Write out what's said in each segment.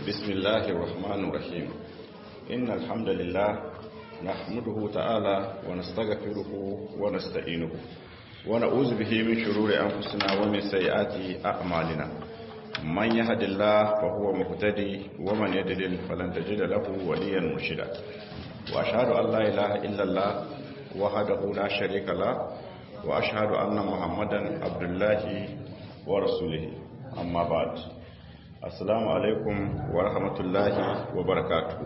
بسم الله الرحمن الرحيم إن الحمد لله نحمده تعالى ونستغفره ونستعينه ونعوذ به من شرور أنفسنا ومن سيئات أعمالنا من يهد الله فهو مهتدي ومن يدلل فلن تجد له وليا مرشدا وأشهد أن لا إله إلا الله وحده لا شريك له وأشهد أن محمدا عبد الله ورسوله أما بعد assalamu alaikum wa rahmatullahi wa barakatu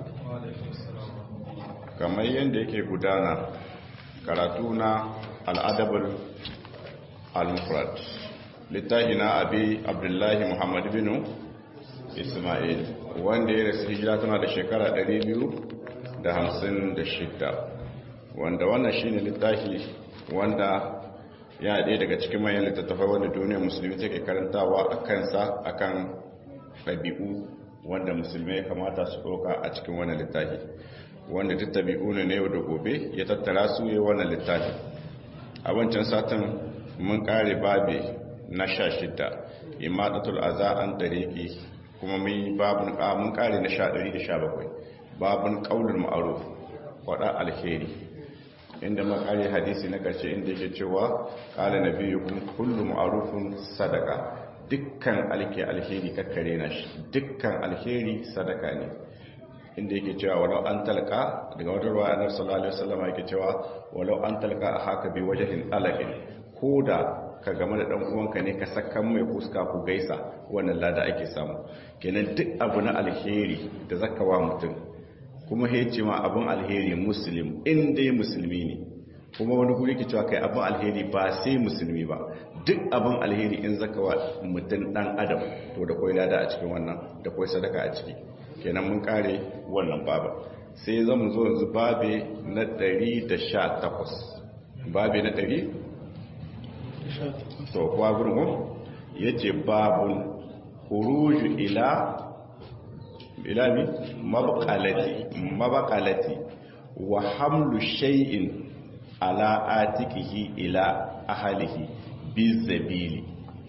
kamar yadda yake gudana karatu na al'adabul al-mufrad littafi na abi abdullahi muhammad binu ismail wanda ya rasu hijira tana da shekara 256 wanda wannan shine littafi wanda ya ɗaya daga cikin manyan littattafai wanda duniyar musulmi take karantawa a kansa akan ɗabi'u wanda musulmai kamata su ɗauka a cikin wannan littafi wanda duk ɗabi'u ne na yau da gobe ya tattara su yi wannan littafi a wancan satin mun ƙare babe na sha shidda imadatul aza an ɗariƙi kuma mun mun ƙare na sha ɗari da sha bakwai babun ƙaunar ma'aruf waɗa alheri inda mun ƙare hadisi na ƙarshe inda yake cewa ƙala na biyu kullu ma'arufin sadaka dukkan alke alheri kakkare na shi dukkan alheri sadaka ne inda yake cewa walau an talaka daga wata ruwa annabi sallallahu alaihi wasallam yake cewa walau an talaka a haka bi wajhin alaqin koda ka game da dan uwanka ne ka sakan mai fuska ku gaisa wannan lada ake samu kenan duk abu na alheri da zaka wa mutum kuma yace ma abun alheri muslim in dai musulmi ne kuma wani guri ke cewa kai abin alheri ba sai musulmi ba duk abin alheri in zaka wa mutum dan adam to da kwai lada a cikin wannan da kwai sadaka a ciki kenan mun kare wannan baba sai zan zo yanzu babe na 118 babe na 100 to kuwa gurin yace babun khuruju ila ila mi mabqalati mabqalati wa hamlu shay'in ala atikihi ila ahalihi bizabili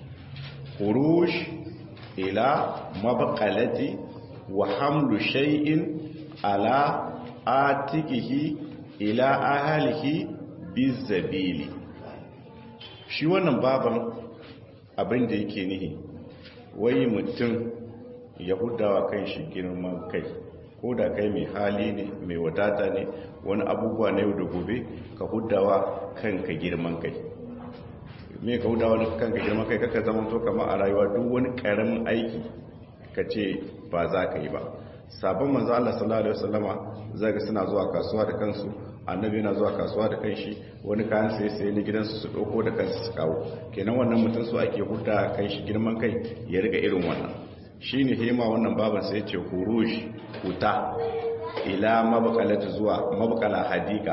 khuruj ila mabqalati wa hamlu shay'in ala atikihi ila ahalihi bizabili shi wannan baban abin da yake nihi wai mutum ya hudawa kan shi girman kai ko da kai mai hali ne mai wadata ne wani abubuwa na yau da gobe ka hudawa kanka girman kai me ka hudawa kanka girman kai kaka zama to kama a rayuwa duk wani karamin aiki ka ce ba za ka yi ba sabon manzo Allah sallallahu alaihi wasallama zaga suna zuwa kasuwa da kansu annabi yana zuwa kasuwa da kanshi wani kayan sai sai ne gidansu su dauko da kansu su kawo kenan wannan mutum su ake huda kan shi girman kai ya riga irin wannan shine hema wannan baban sai ya ce huruj huta ila mabakalata zuwa mabakala hadika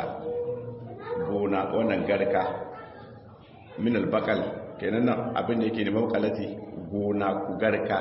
gona wannan garka min albakal kenan nan abin da yake ne mabakalati gona ku garka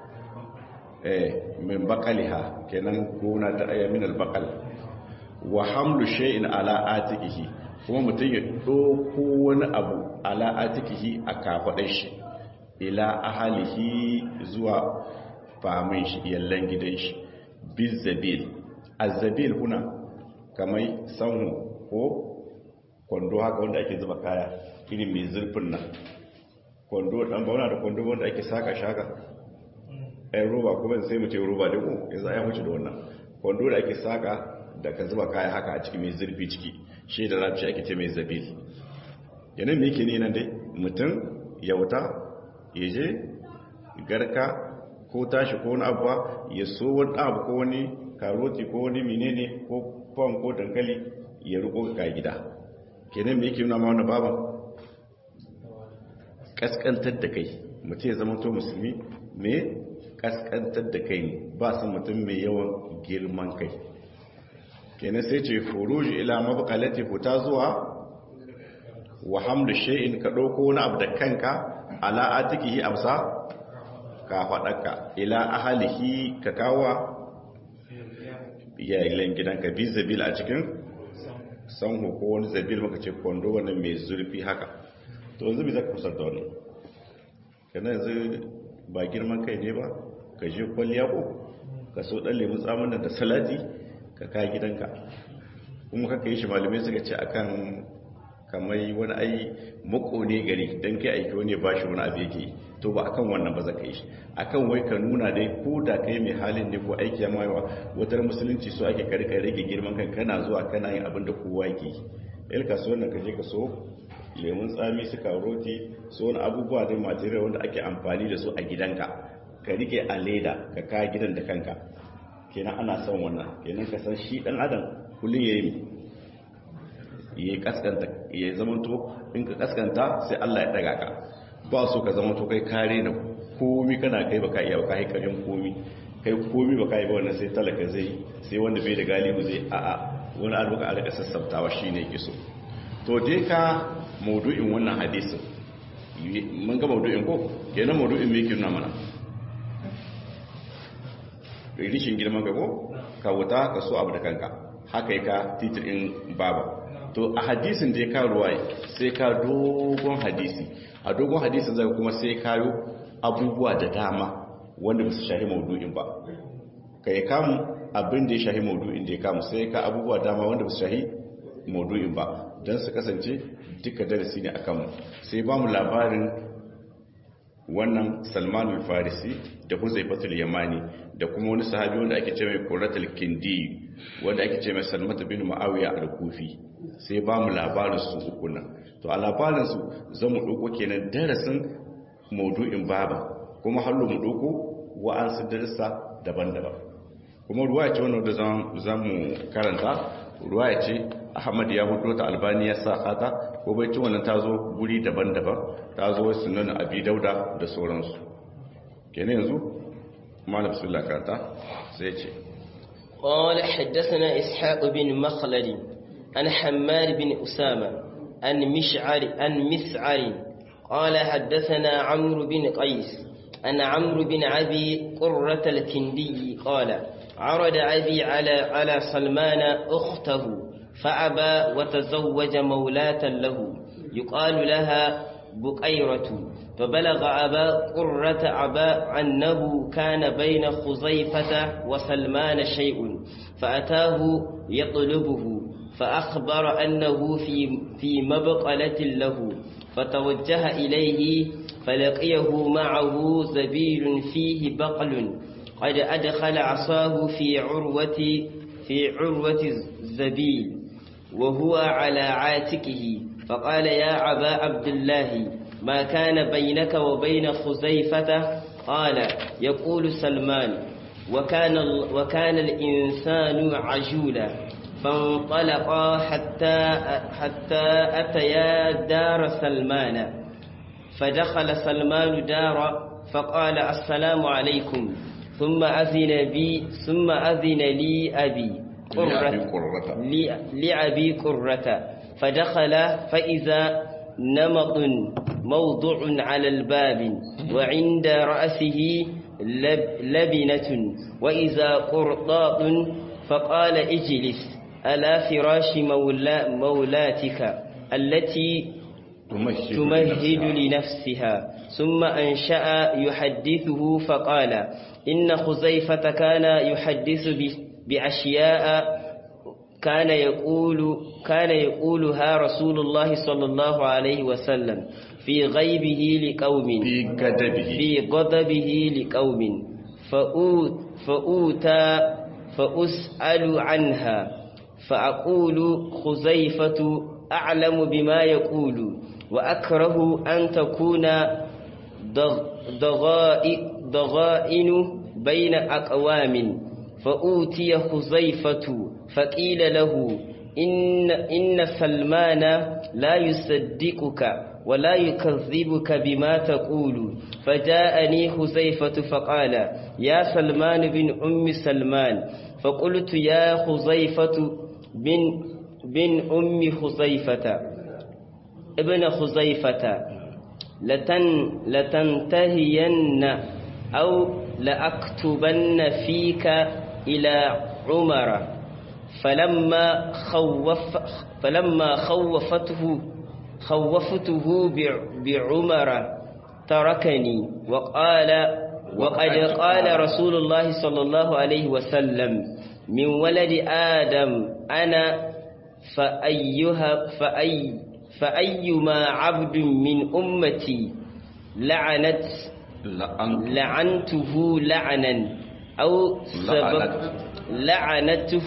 eh min bakaliha kenan gona ta aya min albakal wa hamlu shay'in ala atikihi kuma mutum ya doko wani abu ala atikihi a kafadar shi ila ahalihi zuwa famin shi yallan gidan shi bizabil azabil huna kamar sanhu ko kwando haka wanda ake zuba kaya irin mai zurfin nan kwando dan bauna da kwando wanda ake saka shaka ɗan roba kuma sai mu ce roba da ku yanzu ya wuce da wannan kwando da ake saka da ka zuba kaya haka a ciki mai zurfi ciki shi da rafi ake ce mai zabil yanin me yake ne nan dai mutum ya wuta ya je garka ko tashi ko wani abuwa ya so wani abu ko wani karoti ko wani menene ko fon ko dankali ya riko ga gida kenan me yake nuna ma wannan baban kaskantar da kai mutum ya zama to musulmi me kaskantar da kai ne ba su mutum mai yawan girman kai kenan sai ce furuji ila mabqalati huta zuwa wa hamdu shay'in ka dauko wani abu da kanka ala atikihi amsa ka faɗaka ila ahalihi ka kawa iyayen gidanka bi zabil a cikin sanhu ko wani zabil maka ce kwando wannan mai zurfi haka to yanzu bai zaka kusar da wannan kana yanzu ba girman kai ne ba ka je kwalliya ko ka so dan lemun tsamin da salati ka kai gidanka kuma kaka yi shi malamai suka ce akan kamar wani ai mako ne gari don kai aiki wani ba shi wani abu yake to ba akan wannan ba za ka yi shi akan wai ka nuna dai ko da kai mai halin ne ko aiki ya mawa watar musulunci so ake kare ka rage girman kan kana zuwa kana yin abin da kowa yake yi il kasuwar nan ka je ka so lemun tsami su karoti so wani abubuwa da material wanda ake amfani da su a gidanka ka rike a leda ka kaya gidan da kanka kenan ana son wannan kenan ka san shi dan adam kullum ya yi ya kaskanta ya zamanto in ka kaskanta sai Allah ya daga ka ba so ka zamanto kai kare na komi kana kai baka iya baka yi karin komi kai komi baka yi ba wannan sai talaka zai sai wanda bai da galibu zai a a wani albuka a rika sassabtawa shine yake so to dai ka maudu'in wannan hadisin mun ga maudu'in ko kenan maudu'in me yake nuna mana rishin girman ka ko ka wuta ka so abu da kanka haka ka titirin baba to a hadisin da ya ka ruwaye sai ka dogon hadisi a dogon hadisin zai kuma sai kayo abubuwa da dama wanda ba su shahi maudu'in ba ka yi kamun abin da ya shahi maudu'in da ya kamu sai ka abubuwa dama wanda ba su shahi maudu'in ba don su kasance duka darasi ne a kanmu sai ba mu labarin wannan salmanul farisi da huzaifatul yamani da kuma wani sahabi wanda ake ce mai qurratul kindi wanda ake ce mai salmatu bin muawiya al-kufi sai ba mu labarin su uku nan to a labarin su zamu dauko kenan darasin maudu'in baba kuma hallo mu dauko wa'ansu darasa daban-daban kuma ruwaya ce wannan da zamu karanta ruwaya ce Ahmad ya hudo ta Albani ya sa kata ko bai ci wannan tazo guri daban-daban tazo sunan Abi Dauda da sauransu kenan yanzu malam sallallahu karanta sai ce قال حدثنا إسحاق بن مخلد عن حماد بن أسامة عن مشعر عن مسعر قال حدثنا عمرو بن قيس عن عمرو بن أبي قرة الكندي قال عرض أبي على على سلمان أخته فأبى وتزوج مولاة له يقال لها بقيرة فبلغ أبا قرة أبا أنه كان بين خزيفة وسلمان شيء فأتاه يطلبه فأخبر أنه في, في مبقلة له فتوجه إليه فلقيه معه زبيل فيه بقل قد أدخل عصاه في عروة في عروة الزبيل وهو على عاتقه فقال يا أبا عبد الله ما كان بينك وبين خزيفة قال يقول سلمان وكان, وكان الإنسان عجولا فانطلقا حتى, حتى أتيا دار سلمان فدخل سلمان دار فقال السلام عليكم ثم أذن بي ثم أذن لي أبي قرة لأبي قرة فدخل فإذا نمط موضع على الباب وعند رأسه لب لبنة وإذا قرطاط فقال اجلس ألا فراش مولا مولاتك التي تمهد, تمهد لنفسها ثم أنشأ يحدثه فقال إن خزيفة كان يحدث بأشياء كان يقول كان يقولها رسول الله صلى الله عليه وسلم في غيبه لقوم في غضبه في غضبه لقوم فأوت فأوتى فأسأل عنها فأقول خزيفة أعلم بما يقول وأكره أن تكون ضغائن بين أقوام فأوتي خزيفة فقيل له إن, إن سلمان لا يصدقك ولا يكذبك بما تقول فجاءني خزيفة فقال يا سلمان بن أم سلمان فقلت يا خزيفة بن, بن أم خزيفة ابن خزيفة لتن لتنتهين أو لأكتبن فيك إلى عمر فلما خوف فلما خوفته خوفته بعمر تركني وقال وقد قال رسول الله صلى الله عليه وسلم من ولد آدم أنا فأيها فأي فأيما عبد من أمتي لعنت لعنته لعنا أو سبب لعنته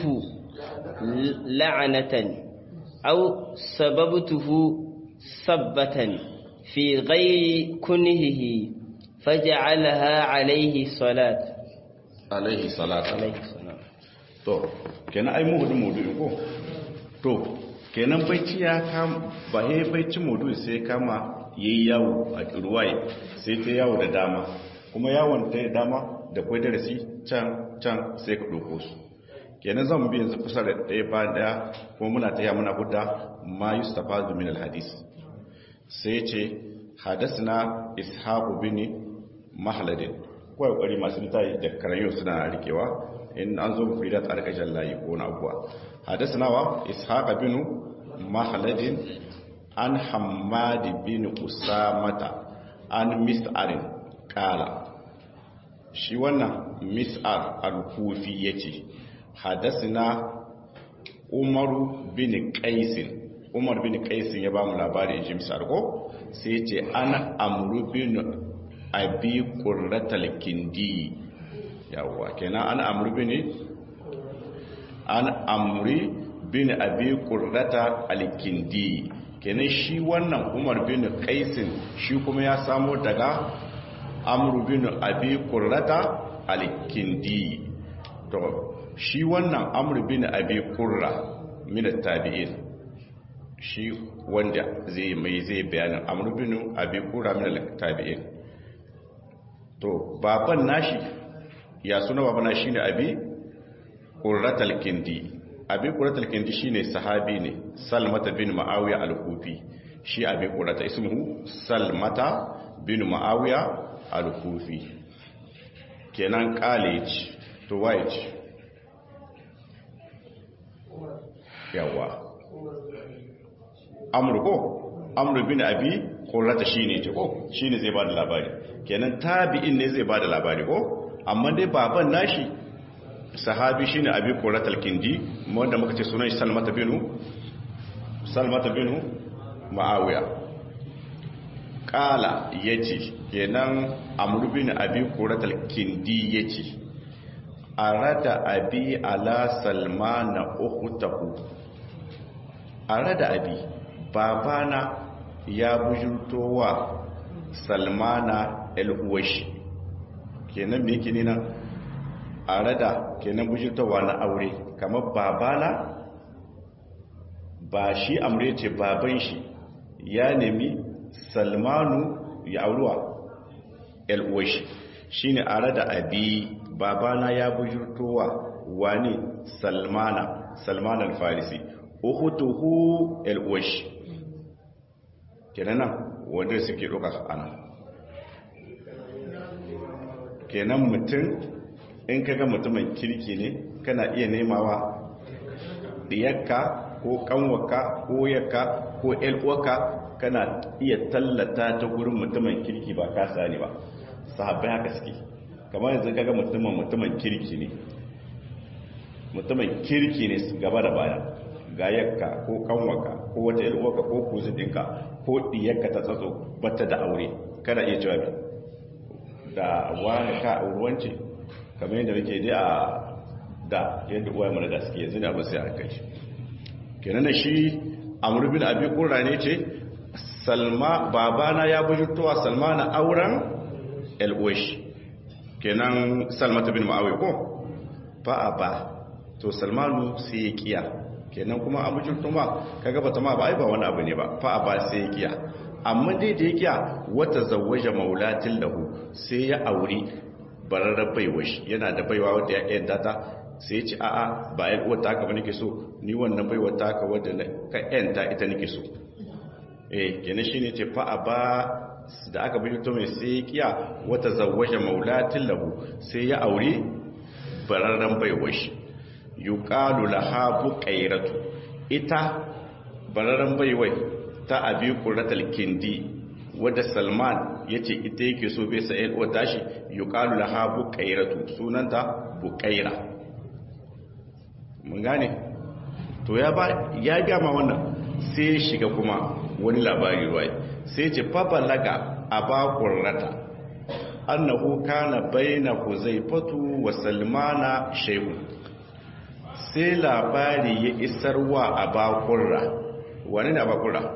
لعنة أو سببته سبة في غير كنهه فجعلها عليه صلاة alaihi salatu عليه الصلاة to kenan ai mu hudu mudu ko to kenan baici ya kam ba he baici mudu sai kama yayi yawo a ruwaye sai ta yawo da dama kuma yawon ta da dama da kwai darasi can can sai ka doko su kenan zan bi yanzu kusa da ɗaya bayan ɗaya kuma muna ta muna hudda ma yustafa min alhadis sai ce hadasna ishaqu bin mahladin kawai kokari masu littafi da karayo suna rikewa in an zo fi da tsarkashin layi ko na abuwa hadasna wa ishaq bin mahladin an hammad bin usamata an mis'arin kala shi wannan mis'ar al-kufi yace hadasna umaru bin qaisin umar bin qaisin ya ba mu labari in ji mis'ar ko sai ce ana amru bin abi qurratal kindi yawa kenan ana amru bin an amri bin abi qurrata al-kindi kenan shi wannan umar bin qaisin shi kuma ya samo daga amru bin abi qurrata al-kindi to shi wannan amru bin abi qurra min at-tabi'in shi wanda zai mai zai bayanin amru bin abi qurra min at-tabi'in to baban nashi ya suna baban nashi shine abi qurratal kindi abi qurratal kindi shine sahabi ne salmata bin ma'awiya al-kufi shi abi qurrata ismuhu salmata bin ma'awiya al-kufi kenan college to white yawa amru ko amru bin abi qurrata shine ce ko shine zai bada labari kenan tabi'in ne zai bada labari ko amma dai baban nashi sahabi shine abi qurratal kindi wanda muka ce sunan shi salmata binu salmata binu ma'awiya kala yace kenan amru bin abi qurratal kindi yace arada abi ala salmana ukhtahu arada abi babana ya bujurtowa salmana el-uwashi kenan me yake nina a rada kenan bujirtawa na aure kamar babana ba shi amure ce baban shi ya nemi salmanu ya auruwa el-uwashi shi ne a rada abi babana ya bujirtowa wani salmana salman al-farisi uhutuhu el-uwashi kenan nan wanda suke ɗauka ana kenan mutum in kaga mutumin kirki ne kana iya nemawa diyarka ko kanwaka ko yakka ko elwaka kana iya tallata ta gurin mutumin kirki ba ka sani ba sahabbai haka suke kamar yanzu kaga mutumin mutumin kirki ne mutumin kirki ne gaba da baya ga yakka ko kanwaka ko wata elwaka ko kuzidinka ko diyarka ta tsatso bata da aure kada iya jawabi da wani ka auruwanci kamar yadda muke dai a da yadda uwa mana da suke yanzu da ba sai aka yi kenan da shi amr bin abi qurra ne ce salma babana ya bujurtowa salma na auren el-uwash kenan salmata bin ma'awi ko fa ba to salmanu sai ya kiya kenan kuma a bujurto ma kaga bata ma ba ai ba wani abu ne ba fa ba sai ya kiya amma dai da ya kiya wata zawaja maulatin lahu sai ya auri bararrar baiwa shi yana da baiwa wadda ya yanta ta sai ce a'a ba yan uwar ta haka ba nake so ni wannan baiwa ta haka wadda ka yanta ita nake so eh kenan shine ce fa ba da aka bi to mai sai kiya wata zawaja maulatin lahu sai ya aure bararran baiwa shi yuqalu laha buqairatu ita bararran baiwai ta abi quratul kindi wadda salman yace ita yake so bai sai uwar tashi yuqalu laha buqairatu sunanta buqaira mun gane to ya ba ya gama wannan sai ya shiga kuma wani labari ruwai sai ce fabalaga aba qurrata annahu kana baina huzaifatu wa salmana shay'un sai labari ya isarwa aba qurra wani ne aba qurra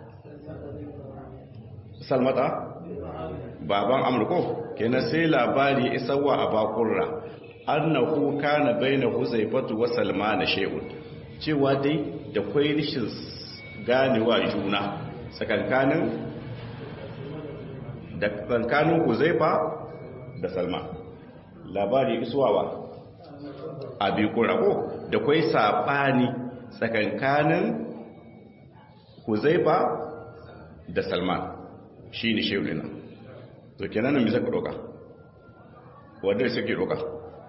salmata baban amurko kenan sai labari isarwa a bakurra annahu kana baina huzaifatu wa salman shay'un cewa dai da kwai rishin ganewa juna tsakankanin da tsakankanin huzaifa da salman labari isuwa a bikurra ko da kwai sabani tsakankanin huzaifa da salman shi ne shehu ɗina to kenan nan misa ku ɗauka wadda suke ɗauka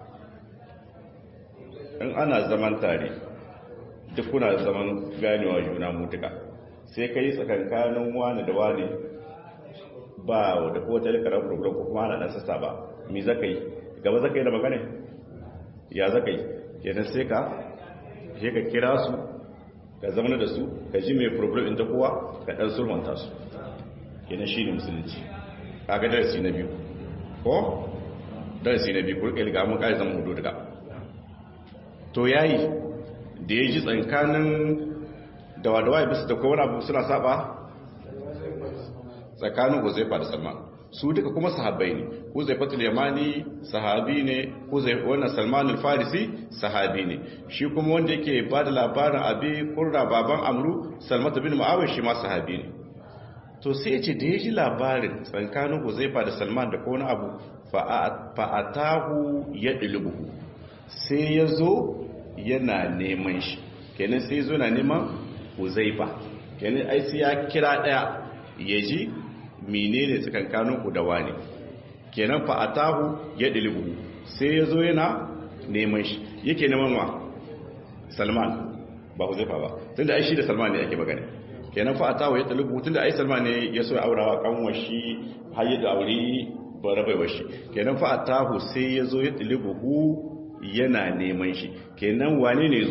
in ana zaman tare duk kuna zaman ganewa juna mutuka sai ka yi tsakankanin wani da wani ba da kowace likarar program ko kuma ana ɗan sassa ba mi zaka yi gaba zaka yi da magana ya zaka yi kenan sai ka je ka kira su ka zama da su ka ji mai problem inda kowa ka ɗan sulmanta su kenan shi ne musulunci kaga darasi na biyu ko darasi na biyu kurke liga mun kai zama hudu daga to yayi da ya ji tsankanin dawa-dawa bisa da kowane abu suna saba tsakanin huzaifa da salman su duka kuma sahabbai ne huzaifatul yamani sahabi ne wannan salman al-farisi sahabi ne shi kuma wanda yake ba da labarin abi kurra baban amru salmatu bin mu'awiyah shi ma sahabi ne to sai ce da ya ji labarin tsakanin huzaifa da salman da kone abu fa'atahu ya ɗilibuhu sai ya zo yana neman shi kenan sai zo na neman huzaifa kenan ai sai ya kira ɗaya ya ji menene tsakankanin ku da wani kenan fa'atahu ya ɗilibuhu sai ya zo yana neman shi yake neman ma salman ba huzaifa ba tun da ai shi da salman ne ake magana kenan fa atawa ya talibu tun da ai salman ne ya so ya aurawa kanwar shi har ya da aure barabai shi kenan fa atahu sai ya zo ya talibu hu yana neman shi kenan wane ne zo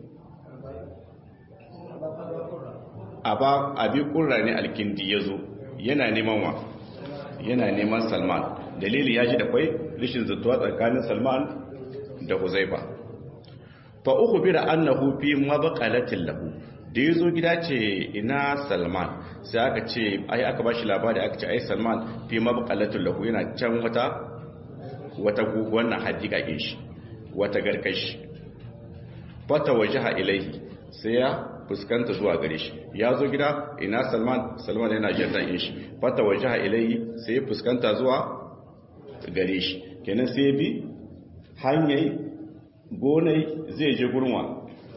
aba abi kurra ne alkindi ya zo yana neman wa yana neman salman dalili ya ji da kwai rishin zutuwa tsakanin salman da huzaifa fa uku bira annahu fi mabaqalatin lahu da ya zo gida ce ina salman sai aka ce ai aka ba shi labari aka ce ai salman fi mabakalatun lahu yana can wata wata wannan hadika ke shi wata garkashi fata waje ha ilaihi sai ya fuskanta zuwa gare shi ya zo gida ina salman salman yana jantan shi fata waje ha ilaihi sai ya fuskanta zuwa gare shi kenan sai bi hanyar gonai zai je gurma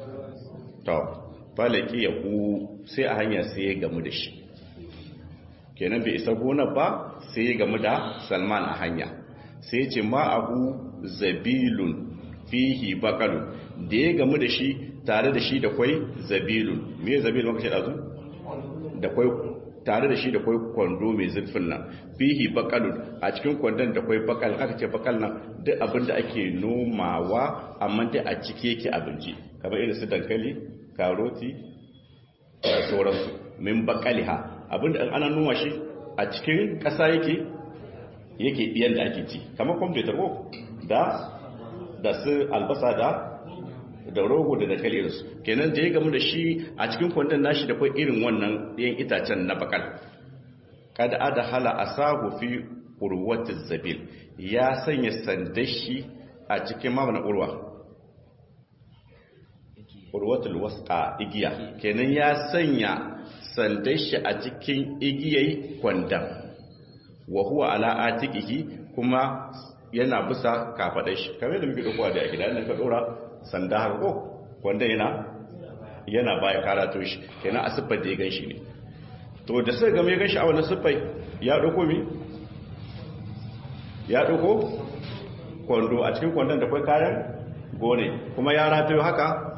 falaki ya ku sai a hanya sai ya gamu da shi kenan bai isa gonar ba sai ya gamu da salman a hanya sai ce ma abu zabilun fihi bakalun da ya gamu da shi tare da shi da kwai zabilun me zabilun maka ce dazu da kwai tare da shi da kwai kwando mai zurfin nan fihi bakalun a cikin kwandon da kwai bakal aka ce bakal nan duk abin da ake nomawa amma dai a ciki yake abinci kamar irin su dankali karoti da sauransu min bakaliha abinda an ana noma shi a cikin ƙasa yake yake ɗiyan da ake ci kamar kwamfutar ko da da su albasa da da rogo da dankali irinsu kenan da ya gamu da shi a cikin kwandon nashi da kwai irin wannan ɗiyan itacen na bakal kada ada hala a sahu fi urwatin zabil ya sanya sandashi a cikin mamana urwa urwatul wasqa igiya kenan ya sanya sandan shi a cikin igiyai kwandan wa huwa ala atiqihi kuma yana bisa kafadar shi kamar da muke dokuwa da gida nan ka dora sanda haka ko kwandan yana yana baya karato shi kenan a siffar da ya ganshi ne to da sai ga mai ganshi a wannan siffar ya dauko mi ya dauko kwando a cikin kwandon da kai kayan gone kuma ya ratayo haka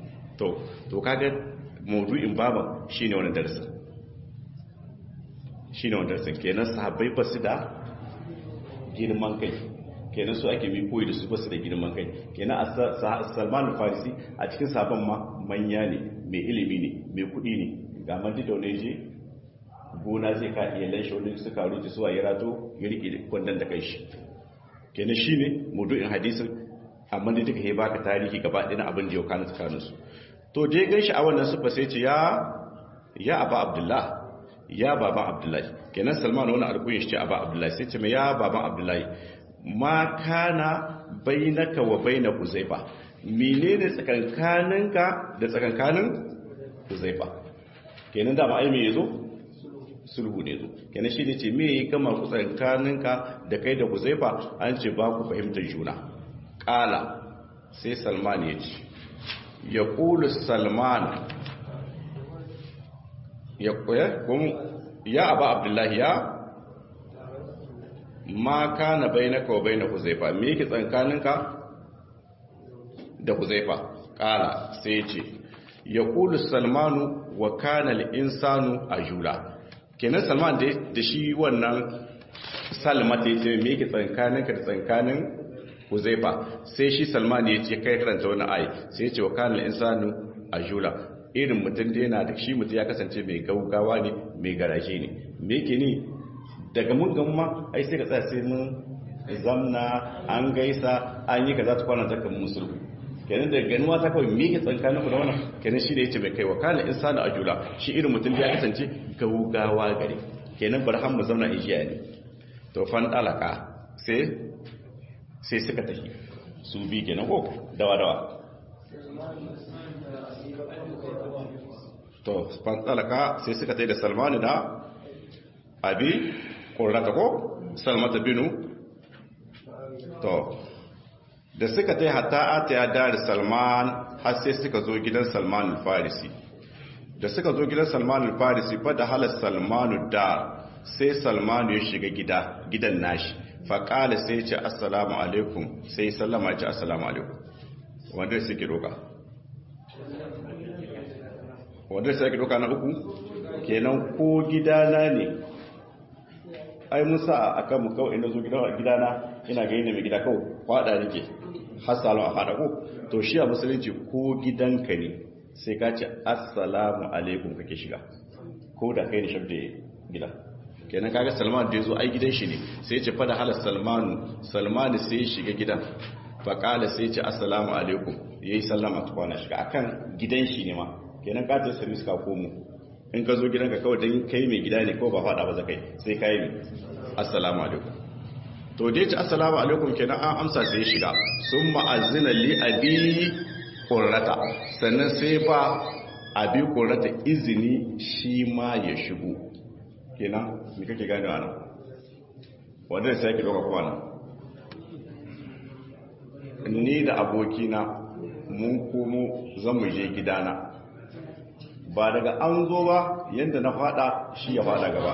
to to kaga maudu'in baban shine wannan darasin shine wanda sun kenan sahabbai ba su da girman kai kenan su ake bi koyi da su ba su da girman kai kenan a Salman Farisi a cikin sahabban ma manya ne mai ilimi ne mai kuɗi ne ga mandi da wani je gona zai ka iya lanshe wani suka rufe suwa ya rato ya riƙe kwandon da kai shi kenan shine mudu'in hadisin amma da duka ya baka tarihi gaba ɗaya na abin da yau kana tsakaninsu to je gan shi a wannan sufa sai ce ya ya aba abdullah ya baban abdullahi kenan salman wani alkuyin shi ce aba abdullahi sai ce mai ya baban abdullahi ma kana bainaka wa baina huzaifa menene tsakankaninka da tsakankanin huzaifa kenan da ba ai me yazo sulhu ne zo kenan shi ne ce me yi kama ku tsakankaninka da kai da huzaifa an ce ba ku fahimtar juna kala sai salman ya ce ya ƙulu salman ya ƙoya ya aba abdullahi ya ma ka na bai na kawo bai na huzaifa me yake tsankaninka da huzaifa ƙala sai ce ya ƙulu salmanu wa kanal insanu a jula kenan salman da shi wannan salmata ya ce me yake tsankaninka da tsankanin huzaifa sai shi salman ya ce kai karanta wani ayi sai ya ce wa kanal insanu a jula irin mutum da yana da shi mutum ya kasance mai gaugawa ne mai garaje ne me yake ni daga mun gamma ai sai ka tsaya sai mun zamna an gaisa an yi kaza ta kwana ta kan musulmi kenan da ganuwa ta kawai me ke tsankanin ku da wannan kenan shi da yace mai kai wa kana insanu a jula shi irin mutum da ya kasance gaugawa gare kenan barhan mu zauna ijiya ne to fan dalaka sai sai suka tafi su bi kenan ko dawa dawa to fantalaka sai suka tai da salmanu da abi ƙorata ko salmata binu to da suka tai hata ata ya dari salman har sai suka zo gidan salman farisi da suka zo gidan salman farisi fa da halar salmanu da sai salmanu ya shiga gida gidan nashi faƙala sai ce assalamu alaikum sai sallama ce assalamu alaikum wanda suke roƙa wanda sai ake doka na uku kenan ko gidana ne ai musa a kan mu kawai inda zo gidana ina ga yin mai gida kawai kwada nake hasalo a fada ko to shi a musulunci ko gidanka ne sai ka ce assalamu alaikum kake shiga ko da kai ne shabda gida kenan kaga salman da ya zo ai gidan shi ne sai ce fada halar salmanu salmanu sai ya shiga gidan faƙala sai ce assalamu alaikum ya yi sallama tukwana shiga akan gidan shi ne ma kenan ka tafi service ka komo in ka zo gidanka kawai don kai mai gida ne ko ba faɗa ba za kai sai ka yi mai assalamu alaikum to dai ci assalamu alaikum kenan an amsa sai ya shiga sun ma'azina li abi ƙorata sannan sai ba abi ƙorata izini shi ma ya shigo kenan me kake gane ana wanda sai ki ɗauka kwana ni da abokina mun komo zan mu je gidana ba daga an zo ba yadda na fada shi ya fada gaba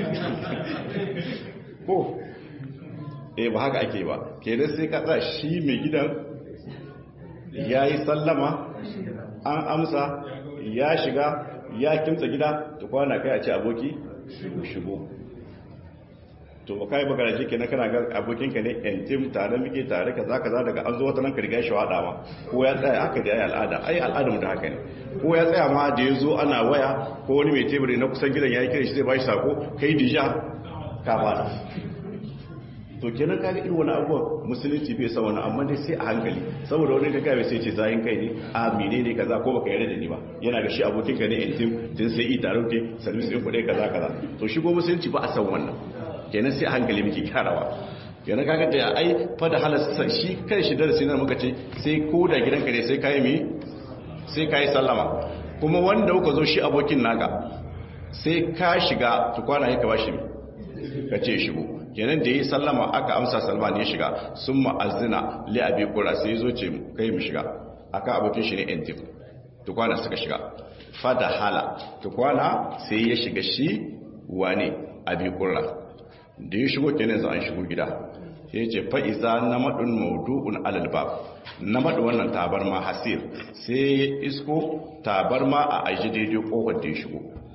ko eh ba haka ake ba kenan sai ka tsaya shi mai gidan ya yi sallama an amsa ya shiga ya kimsa gida ta kwana kai a ce aboki shigo to ba kai magana shi kenan kana ga abokinka ne intim tare muke tare kaza kaza daga an zo wata nan ka riga shi wada ma ko ya tsaya haka da ai al'ada ai al'ada mu da haka ne ko ya tsaya ma da yazo ana waya ko wani mai teburi na kusan gidan yayi kira shi zai bashi sako kai dija ka bada to kenan kaga irin wani abubuwan musulunci bai sa wani amma dai sai a hankali saboda wani kaga bai sai ce zayin kai ne a menene kaza ko baka yarda da ni ba yana ga shi abokinka ne intim din sai i tare ke service din kuɗi kaza kaza to shigo musulunci ba a san wannan kenan sai hankali muke kyarawa kenan kaga da ai fa da halasta shi kan shi darasi nan muka ce sai ko da gidanka ne sai kai mi sai kai sallama kuma wanda kuka zo shi abokin naka sai ka shiga to kwana yake bashi mi ka ce shigo kenan da yi sallama aka amsa salman ya shiga sun ma'azina li abi qura sai zo ce kai mu shiga aka abokin shi ne entif to kwana suka shiga fa da hala to kwana sai ya shiga shi wane abi qura da ya shigo kenan za an shigo gida sai ya ce fa'iza na maɗin maudu'un alalbab na maɗi wannan tabarma hasir sai ya isko tabarma a aji daidai ƙofar da ya shigo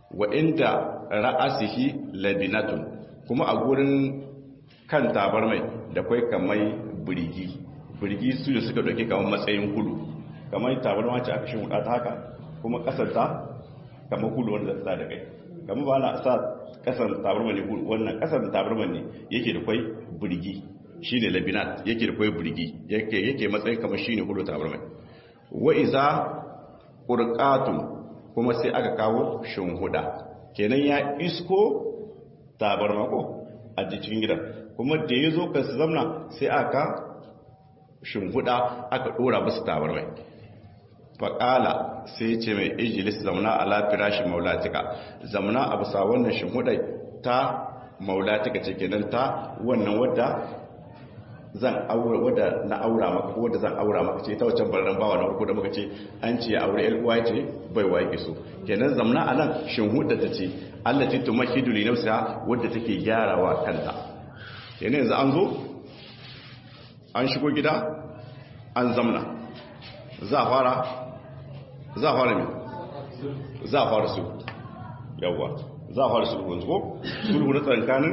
wa inda ra'asihi labinatun kuma a gurin kan tabarmai da kai kamar birgi birgi su da suka dauke kamar matsayin kudu kamar tabarma ce aka shin ta haka kuma kasar ta kamar kudu wanda zai da kai kamar ba na sa kasar tabarma ne wannan kasar tabarma ne yake da kai birgi shine labinat yake da kai birgi yake yake matsayin kamar shine kudu tabarma wa iza qurqatun kuma sai aka kawo shinhuda kenan ya isko tabarma ko a cikin gidan kuma da ya zo ka su zamna sai aka shimfiɗa aka ɗora basu tabarmai faƙala sai ce mai ijilis zamna ala firashi maulatika zamna a bisa wannan shimfiɗai ta maulatika ce kenan ta wannan wadda zan aura wadda na aura maka ko wadda zan aura maka ce ta wancan barran bawa na farko da muka ce an ce aure ƴar uwa ce bai wa yake so kenan zamna anan shinhudda ta ce Allah ce tumahidu li nafsiha wadda take gyarawa kanta kenan yanzu an zo an shigo gida an zamna za a fara za a fara me za a fara su yawwa za a fara sulhu yanzu ko sulhu na tsankanin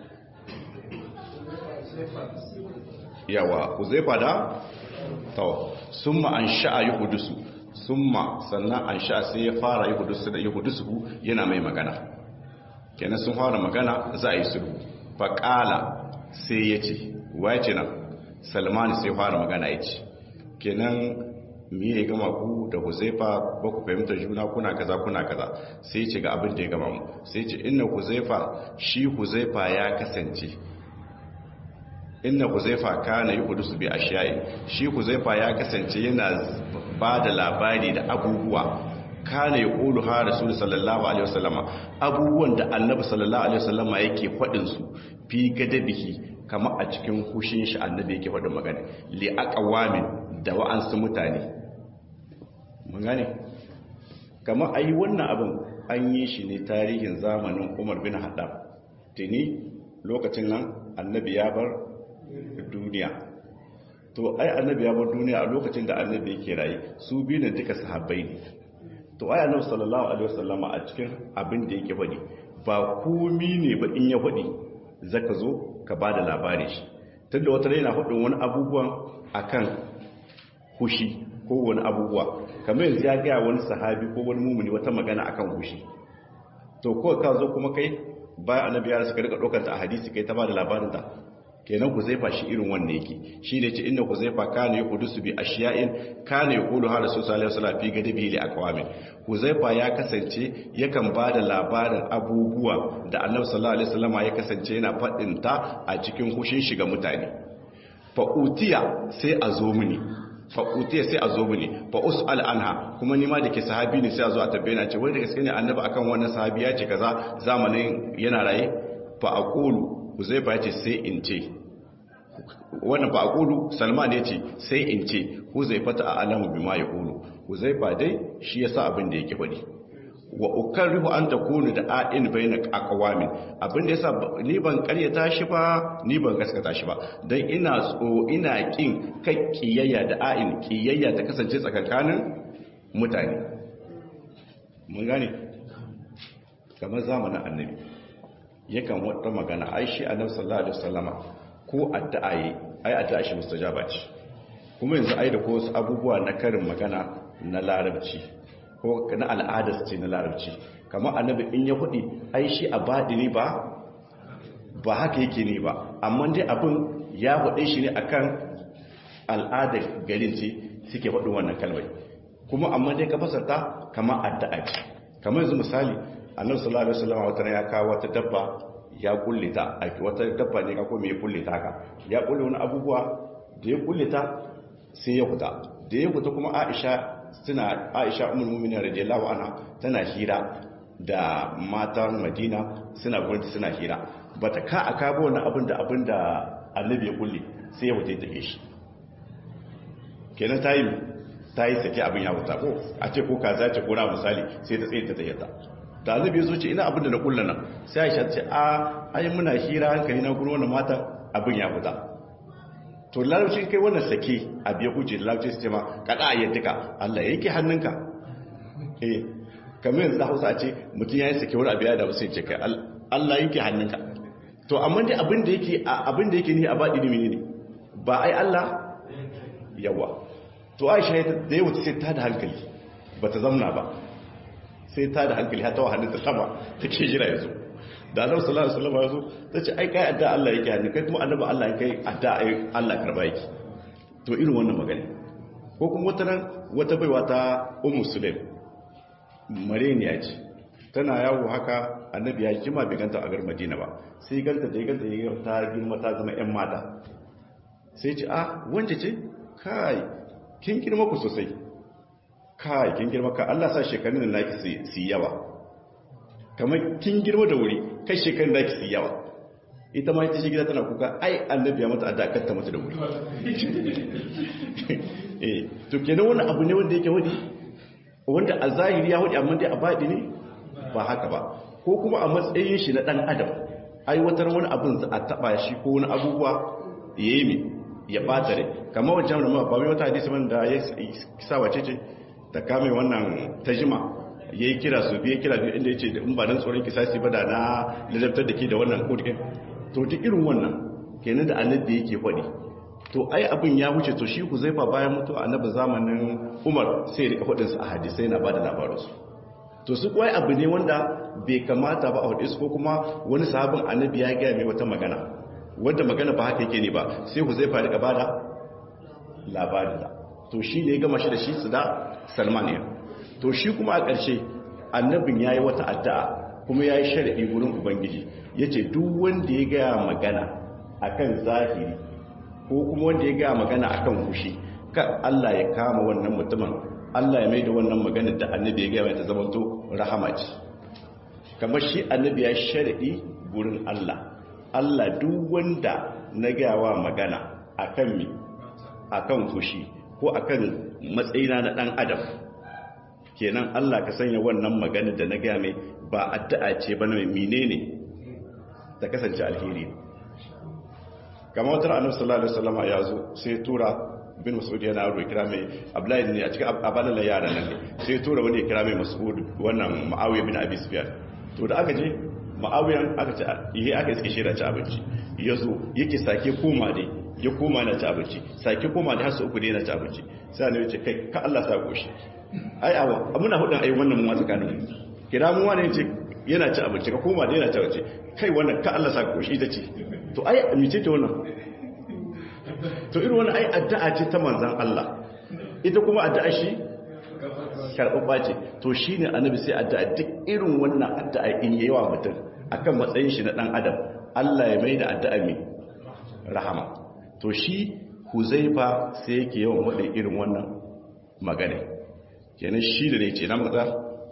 yawa uzaifa da tawa summa an sha'a yi hudusu summa sannan an sha'a sai ya fara yi hudusu da yi hudusu yana mai magana kenan sun fara magana za a yi sulhu faƙala sai ya ce wa ya ce nan salmani sai fara magana ya ce kenan miye gama ku da huzaifa ba ku fahimta juna kuna kaza kuna kaza sai ce ga abin da ya gama mu sai ce inna huzaifa shi huzaifa ya kasance inna huzaifa kana yi hudusu bi ashiyayi shi huzaifa ya kasance yana ba da labari da abubuwa kana ya ƙulu ha rasul sallallahu alaihi wasallama abubuwan da annabi sallallahu alaihi wasallama yake faɗin su fi gadabihi kama a cikin hushin shi annabi yake faɗin magana li aqwamin da wa'ansu mutane mun gane kama ayi wannan abin an yi shi ne tarihin zamanin Umar bin Haddad tuni lokacin nan annabi ya bar duniya to ai annabi ya bar duniya a lokacin da annabi yake raye su biyu ne duka sahabbai ne to ai annabi sallallahu alaihi wasallama a cikin abin da yake faɗi ba komi ne ba in ya faɗi zaka zo ka bada labari shi tunda wata yana faɗin wani abubuwan akan hushi ko wani abubuwa kamar yanzu ya ga wani sahabi ko wani mumuni wata magana akan hushi to ko ka zo kuma kai bayan annabi ya suka rika ɗaukar ta a hadisi kai ta bada labarin ta kenan huzaifa shi irin wannan yake shi ne ce inda huzaifa kana ya kudusu bi ashiya'in kana ya kudu har rasul sallallahu alaihi wasallam fi gadabi li aqwamin huzaifa ya kasance yakan bada labarin abubuwa da annabi sallallahu alaihi wasallam ya kasance yana fadin ta a cikin hushin shiga mutane fa utiya sai a zo mini fa utiya sai a zo mini fa usal anha kuma ni ma da ke sahabi ne sai a zo a tabbaye na ce wai da gaske ne annabi akan wannan sahabi ya ce kaza zamanin yana raye fa aqulu huzaifa ya ce sai in ce wannan ba aqulu salman ya ce sai in ce huzaifa ta alamu bima ya qulu huzaifa dai shi yasa abin da yake faɗi wa ukarrihu an takunu da a'in bayna aqwamin abin da yasa ni ban karyata shi ba ni ban gaskata shi ba dan ina tso ina kin kai kiyayya da a'in kiyayya ta kasance tsakankanin mutane mun gane kamar zamanin annabi yakan wata magana ai shi annabi sallallahu alaihi wasallama ko addu'a yi ai addu'a shi mustajaba ce kuma yanzu ai da ko wasu abubuwa na karin magana na larabci ko na al'adar ce na larabci kamar annabi in ya hudi ai shi a badini ba ba haka yake ne ba amma dai abin ya hude shi ne akan al'adar garin ce suke faɗin wannan kalmai kuma amma dai ka fasarta kamar addu'a ce kamar yanzu misali annabi sallallahu alaihi wasallam wata ya kawo wata dabba ya kulle ta wata dabba ne ka ko me kulle ta haka ya kulle wani abubuwa da ya kulle ta sai ya fita da ya fita kuma Aisha suna Aisha ummul mu'minin radiyallahu anha tana hira da matan Madina suna gurin suna hira bata ka aka ba wani abin da abin da Annabi ya kulle sai ya fita take shi kenan tayi tayi sake abin ya fita ko a ce ko kaza ce ko na misali sai ta tsaye ta tayyata da annabi ya zo ce ina abin da na kulla nan sai Aisha ce a ai muna hira hankali na gurin wannan mata abin ya fita to larabci kai wannan sake a biya kuce da larabci su ce ma kada a yadda Allah yake hannunka eh kamar yanzu da hausa a ce mutum ya yi sake wani abu ya da wasu ce kai Allah yake hannunka to amma dai abin da yake abin da yake ni a baɗi ne ne ba ai Allah yawa to Aisha da yawa sai ta da hankali bata zamna ba sai ta da hankali har ta wa hannunta sama take jira yanzu da Annabi sallallahu alaihi wasallam yazo tace ai kai adda Allah yake hannu kai kuma annabi Allah kai adda ai Allah karba yake to irin wannan magana ko kuma wata nan wata baiwa ta Ummu Sulaim mareniya ce tana yawo haka annabi ya jima bai ganta a gar madina ba sai ganta da ya ganta ya ta girma ta zama yan mata sai ce ah wance ce kai kin girma ku sosai kai kin girma ka Allah sa shekarun da naki su yawa kamar kin girma da wuri kai shekarun naki su yawa ita ma ita shi gida tana kuka ai annabi ya mata a dakatta mata da wuri eh to kenan wani abu ne wanda yake wani wanda a zahiri ya wadi amma dai a baɗi ne ba haka ba ko kuma a matsayin shi na ɗan adam aiwatar wani abin za a taɓa shi ko wani abubuwa ya yi ya ɓata rai kamar wajen da ba mai wata hadisi wanda ya sa wace ce ta kame wannan ta jima ya yi kira su biye kira biyu inda ya ce da in ba don tsoron kisasi ba da na lalabtar da ke da wannan kodin to duk irin wannan kenan da annabi yake faɗi to ai abin ya wuce to shi huzaifa bayan mutuwa annabi zamanin umar sai ya rika faɗinsa a hadisai na ba da labaransu to su kuwa abu ne wanda bai kamata ba a hudu ko kuma wani sahabin annabi ya gaya mai wata magana wadda magana ba haka yake ne ba sai ku zai faru gaba da labarin da to shi ne ya gama shi da shi su da salman ya to shi kuma a ƙarshe annabin ya yi wata addu'a kuma ya yi sharaɗi wurin ubangiji ya ce duk wanda ya gaya magana akan zahiri ko kuma wanda ya gaya magana akan fushi kan allah ya kama wannan mutumin Allah ya mai da wannan maganar da annabi ya gaya mai ta zamanto rahama ce kamar shi annabi ya sharadi gurin Allah Allah duk wanda na gayawa magana akan mi akan fushi ko akan matsayina na dan adam kenan Allah ka sanya wannan maganar da na gaya mai ba addu'a ce ba na menene ta kasance alheri kamar wata annabi sallallahu alaihi wasallam ya zo sai tura bin mas'ud yana aro kira mai abdullahi ne a cikin abalala yaran nan ne sai ya tura wani ya kira mai mas'ud wannan ma'awiya bin abi sufyan to da aka je ma'awiyan aka ce ihe aka iske shi da ci abinci ya zo yake sake koma dai ya koma na ci abinci sake koma da har su uku ne na ci abinci sai ne ce kai ka Allah sa goshi ai awa muna hudun ai wannan mu tsakanin kira mu wani ce yana ci abinci ka koma da yana ci abinci kai wannan ka Allah sa goshi ita ce to ai mice ce wannan to irin wani ai addu'a ce ta manzan Allah ita kuma addu'a shi karɓaɓɓa ce to shi ne annabi sai addu'a duk irin wannan addu'a in yi wa mutum akan matsayin shi na ɗan adam Allah ya mai da addu'a mai rahama to shi huzaifa sai yake yawan waɗe irin wannan magana kenan shi da ne ce na maza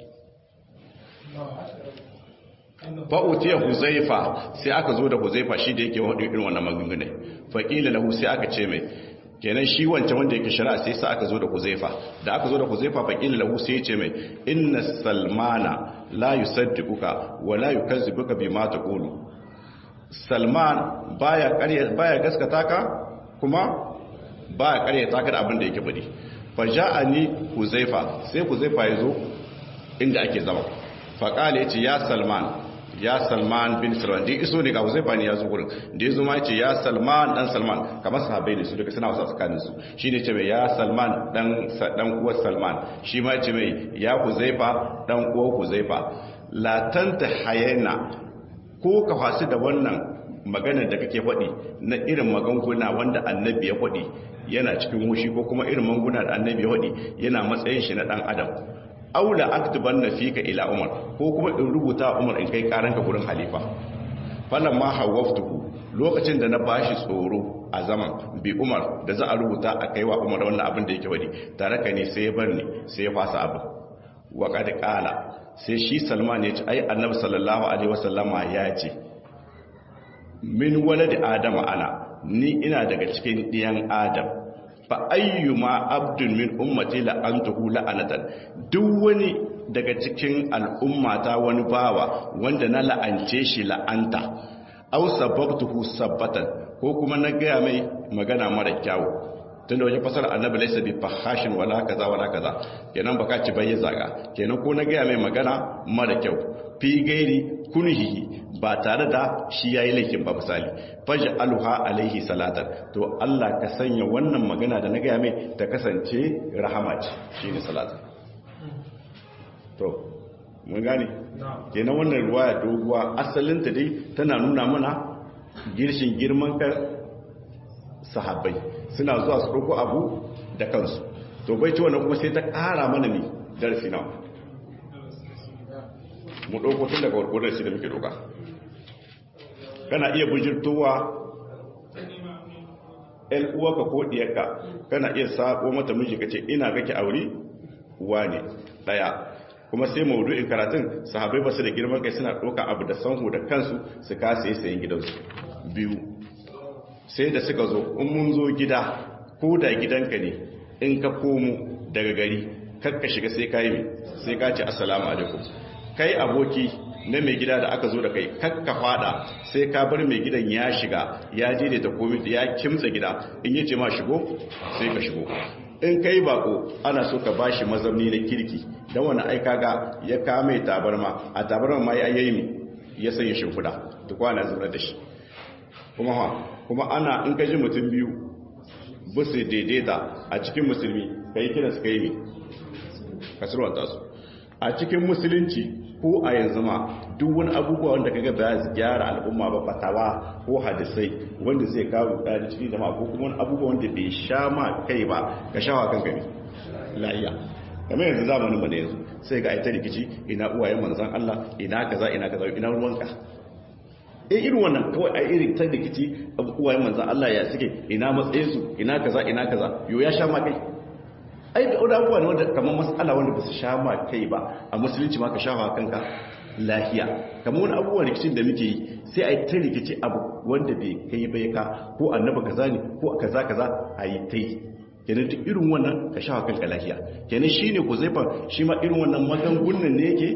fa'utiya huzaifa sai aka zo da huzaifa shi da yake waɗe irin wannan magungunai faƙila lahu sai aka ce mai kenan shi wancan wanda yake shari'a sai sa aka zo da huzaifa da aka zo da huzaifa faƙila lahu sai ya ce mai inna salmana la yusaddiquka wa la yukazzibuka bima taqulu salman baya ƙarya baya gaskata ka kuma baya ƙarya ta ka da abin da yake bari fa ja'ani huzaifa sai huzaifa ya zo inda ake zama faƙala yace ya salman ya salman bin salman da iso ne ga huzaifa ne ya zo gurin da ya zo ma ce ya salman dan salman kamar sahabbai ne su duka suna wasa tsakanin su shi ne ce mai ya salman dan dan uwar salman shi ma ce mai ya huzaifa dan uwar huzaifa la tanta hayana ko ka fasu da wannan maganar da kake faɗi na irin magunguna wanda annabi ya faɗi yana cikin wushi ko kuma irin magunguna da annabi ya faɗi yana matsayin shi na dan adam aula aktuban na fika ila umar ko kuma in rubuta umar in kai karanka gurin halifa falan ma hawaftuhu lokacin da na bashi tsoro a zaman bi umar da za a rubuta a kaiwa umar wannan abin da yake wadi tare ka ne sai ya bar ni sai ya fasa abin wa kad qala sai shi salman ya ce ai annabi sallallahu alaihi wasallama ya ce min walad adama ana ni ina daga cikin diyan adam fa ayyuma abdun min ummati la'antuhu la'anatan duk wani daga cikin al'ummata wani bawa wanda na la'ance shi la'anta aw sababtuhu sabbatan ko kuma na gaya mai magana mara kyawu tunda wajen fasara annabi laysa bi fahashin wala kaza wala kaza kenan baka ci bai zaga kenan ko na ga mai magana mara kyau fi gairi kunhihi ba tare da shi yayi laifin ba misali faj'alha alaihi salatan to Allah ka sanya wannan magana da na ga mai ta kasance rahama ce shine salatan to mun gane kenan wannan ruwaya doguwa asalinta dai tana nuna mana girshin girman kan sahabbai suna zuwa su ɗauko abu da kansu to bai ci wannan kuma sai ta ƙara mana ne darasi nawa mu ɗauko tun daga warko darasi da muke ɗauka kana iya bujirtowa ‘yan uwaka ko ɗiyarka kana iya sako mata miji ka ce ina gake aure uwa ne ɗaya kuma sai maudu'in karatun sahabai ba su da girman kai suna ɗauka abu da sanhu da kansu su kasa yi sayin gidansu biyu sai da suka zo in mun zo gida ko da gidanka ne in ka komo daga gari kakka shiga sai ka yi sai ka ce assalamu alaikum kai aboki na mai gida da aka zo da kai kakka fada sai ka bar mai gidan ya shiga ya daidaita komai ya kimtsa gida in yace ma shigo sai ka shigo in kai bako ana so ka bashi mazamni na kirki dan wani aika ga ya kame tabarma a tabarma ma ya yayi ya sanya shimfida duk wani zuwa da shi kuma ha kuma ana in ka ji mutum biyu ba su daidaita a cikin musulmi ka yi kiransu ka yi ne kasarwanta su a cikin musulunci ko a yanzu ma duk wani abubuwa wanda kaga ba su gyara al'umma ba fatawa ko hadisai wanda zai kawo da cikin jama'a ko kuma wani abubuwa wanda bai sha ma kai ba ka shawa kan gani la'iya kamar yanzu zamanin mu da yanzu sai ga aita rikici ina uwayen manzon Allah ina kaza ina kaza ina ruwanka eh irin wannan kawai a irin ta rikici uwayen manzon Allah ya suke ina matsayin su ina kaza ina kaza yo ya sha ma kai ai da wani abubuwa ne wanda kamar matsala wanda ba su sha ma kai ba a musulunci ma ka sha ma kanka lafiya kamar wani abubuwa rikicin da muke yi sai a yi ta rikici abu wanda bai kai bai ka ko annaba kaza ne ko kaza kaza a yi ta yi kenan duk irin wannan ka sha kanka lafiya kenan shine ku zai shi ma irin wannan magangunan ne yake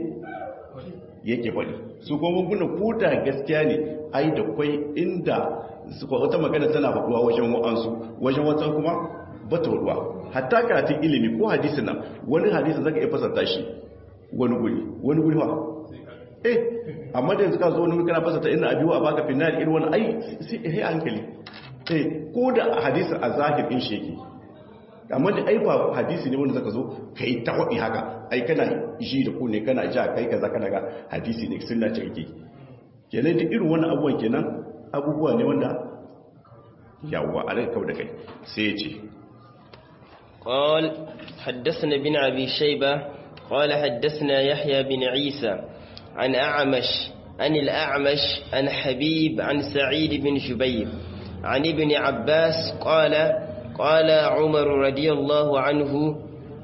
yake faɗi su kuma magungunan ko da gaskiya ne ai da kwai inda wata magana tana faɗuwa wajen wa'ansu wajen wata kuma bata ruwa hatta karatun ilimi ko hadisin nan wani hadisin zaka iya fasarta shi wani guri wani guri fa eh amma da yanzu ka zo wani guri kana fasarta inna abiwa baka finnar irin wani ai sai eh hankali eh ko da hadisin a zahir din shi yake amma da ai ba hadisi ne wanda zaka zo kai ta wadi haka ai kana ji da ku ne kana ja kai kaza kana ga hadisi ne sunna ce kake kenan da irin wannan abubuwan kenan abubuwa ne wanda yawa a rai kau da kai sai ya ce قال حدثنا بن أبي شيبة قال حدثنا يحيى بن عيسى عن أعمش عن الأعمش عن حبيب عن سعيد بن جبير عن ابن عباس قال قال عمر رضي الله عنه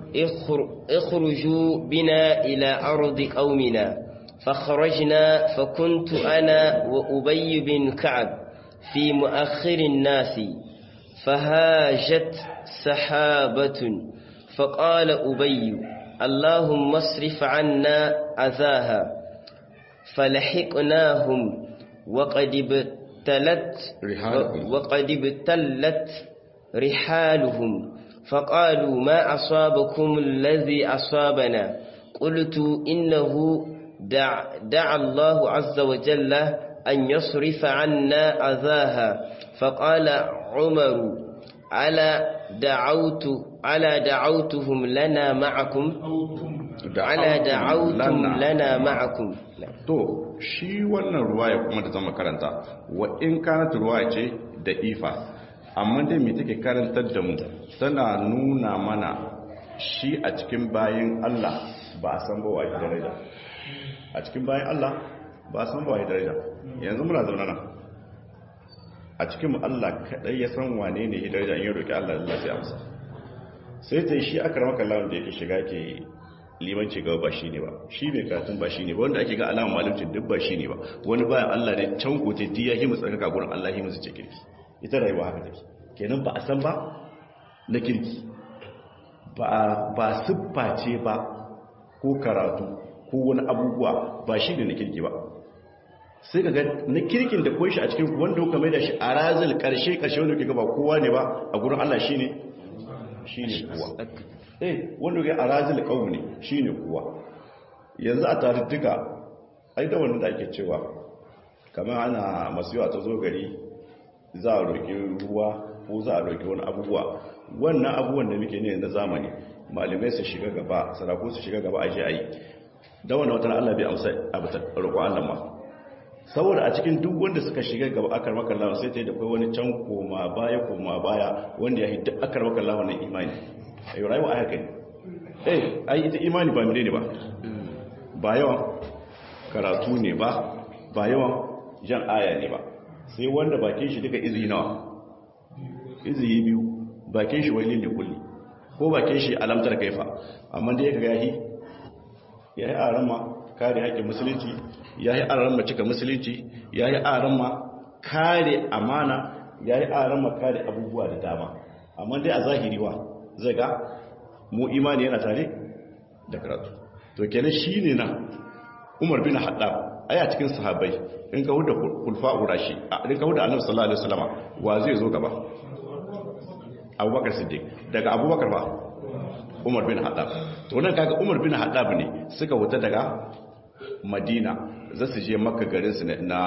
اخرجوا بنا إلى أرض قومنا فخرجنا فكنت أنا وأبي بن كعب في مؤخر الناس فهاجت سحابة فقال أبي اللهم اصرف عنا أذاها فلحقناهم وقد ابتلت وقد ابتلت رحالهم فقالوا ما أصابكم الذي أصابنا قلت إنه دع, دع الله عز وجل أن يصرف عنا أذاها فقال عمر على دعوت على دعوتهم لنا معكم على دعوتم لنا معكم to shi wannan ruwaya kuma da zama karanta wa in kanat ruwaya ce da ifa amma dai me take karantar da mu tana nuna mana shi a cikin bayan Allah ba a san ba wa daraja a cikin bayan Allah ba a san ba wa daraja yanzu muna zaune nan a cikin Allah kadai ya san wane ne ya daraja in ya roki Allah Allah sai amsa sai ta shi aka ramaka lawan da yake shiga ke limanci gaba ba shi ne ba shi mai karatun ba shi ne ba wanda ake ga alamun malimcin duk ba shi ne ba wani bayan Allah ne can kote diya himu tsarkaka gurin Allah himu su ce kirki ita rayuwa haka take kenan ba a san ba na kirki ba siffa ce ba ko karatu ko wani abubuwa ba shi ne na kirki ba sai ka ga na kirkin da koyi shi a cikin wanda kuka mai da shi a razil karshe karshe wanda kuka ba kowa ne ba a gurin Allah shi ne shine kuwa eh wanda ga arazil qaum ne shine kuwa yanzu a tarittuka ai da wannan da ake cewa kamar ana masuwa ta zo gari za a roƙi ruwa ko za a roƙi wani abubuwa wannan abubuwan da muke ne na zamani malamai su shiga gaba sarako su shiga gaba a ji a yi da wannan watan Allah bai amsa abu ta roƙo Allah ma saboda a cikin duk wanda suka shiga gaba akar makallawa sai ta yi da kai wani can koma baya koma baya wanda ya hidda akar makallawa na imani a yi rayuwa a haka ne eh ai ita imani ba mire ne ba ba yawan karatu ne ba ba yawan jan aya ne ba sai wanda bakin shi duka izi nawa izi biyu bakin shi wani ne kulli ko bakin shi alamtar kaifa amma da ya ga yahi ya yi aran ma kare haƙƙin musulunci ya yi aran ma cika musulunci ya yi aran ma kare amana ya yi aran ma kare abubuwa da dama amma dai a zahiri wa zai ga mu imani yana tare da karatu to kenan shi ne na umar bin haɗa ai a cikin sahabbai in ka huda kulfa urashi in ka huda annabi sallallahu alaihi wasallama wa zai zo gaba abubakar siddiq daga abubakar ba umar bin haddab to nan kaga umar bin haddab ne suka wuta daga madina za su je makka garin su na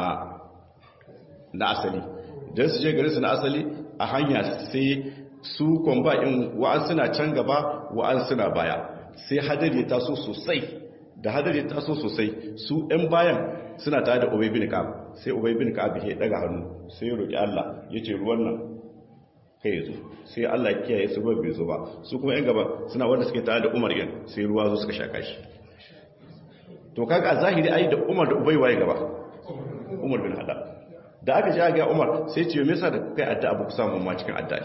na asali dan su je garin su na asali a hanya sai su komba in wa'an suna can gaba wa'an suna baya sai hadari ya taso sosai da hadari ya taso sosai su ɗan bayan suna tare da ubay bin ka'ab sai ubay bin ka'ab ya daga hannu sai ya roki Allah yace ruwan nan kai zo sai Allah kiyaye su ba bai zo ba su kuma yan gaba suna wanda suke tare da Umar yan sai ruwa zo suka shaka shi to kaga a zahiri ai da Umar da Ubay waye gaba Umar bin Haddad da aka ji ga Umar sai ce me yasa da kai addu'a ba ku samu ma cikin addu'a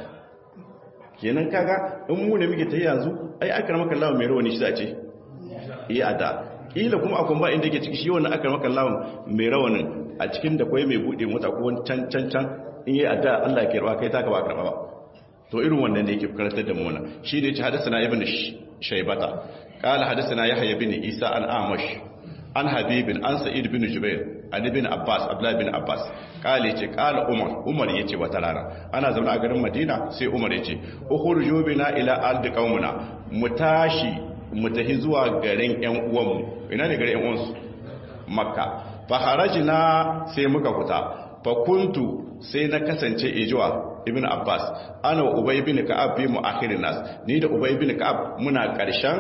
kenan kaga in mu ne muke ta yanzu ai akramaka Allah mai rawani shi zace yi addu'a kila kuma akwai ba inda yake ciki shi wannan akramaka Allah mai rawanin a cikin da kwai mai bude mota ko wani can can can in yi addu'a Allah ya karba kai taka ba karba ba to irin wannan ne yake karantar da mu wannan shi ne ya ce hadasana ibn shaybata qala hadasana yahya ibn isa an amash an habibin an sa'id bin jubair an ibn abbas abdullah bin abbas qala yace qala umar umar yace wata rana ana zaune a garin madina sai umar yace ukhruju bina ila ardi qaumina mu tashi mu tahi zuwa garin yan uwanmu ina ne garin yan uwansu makka fa harajna sai muka fita fa kuntu sai na kasance ijuwa ibn abbas ana ubay bin ka'ab bi mu'akhirin nas ni da ubay bin ka'ab muna karshen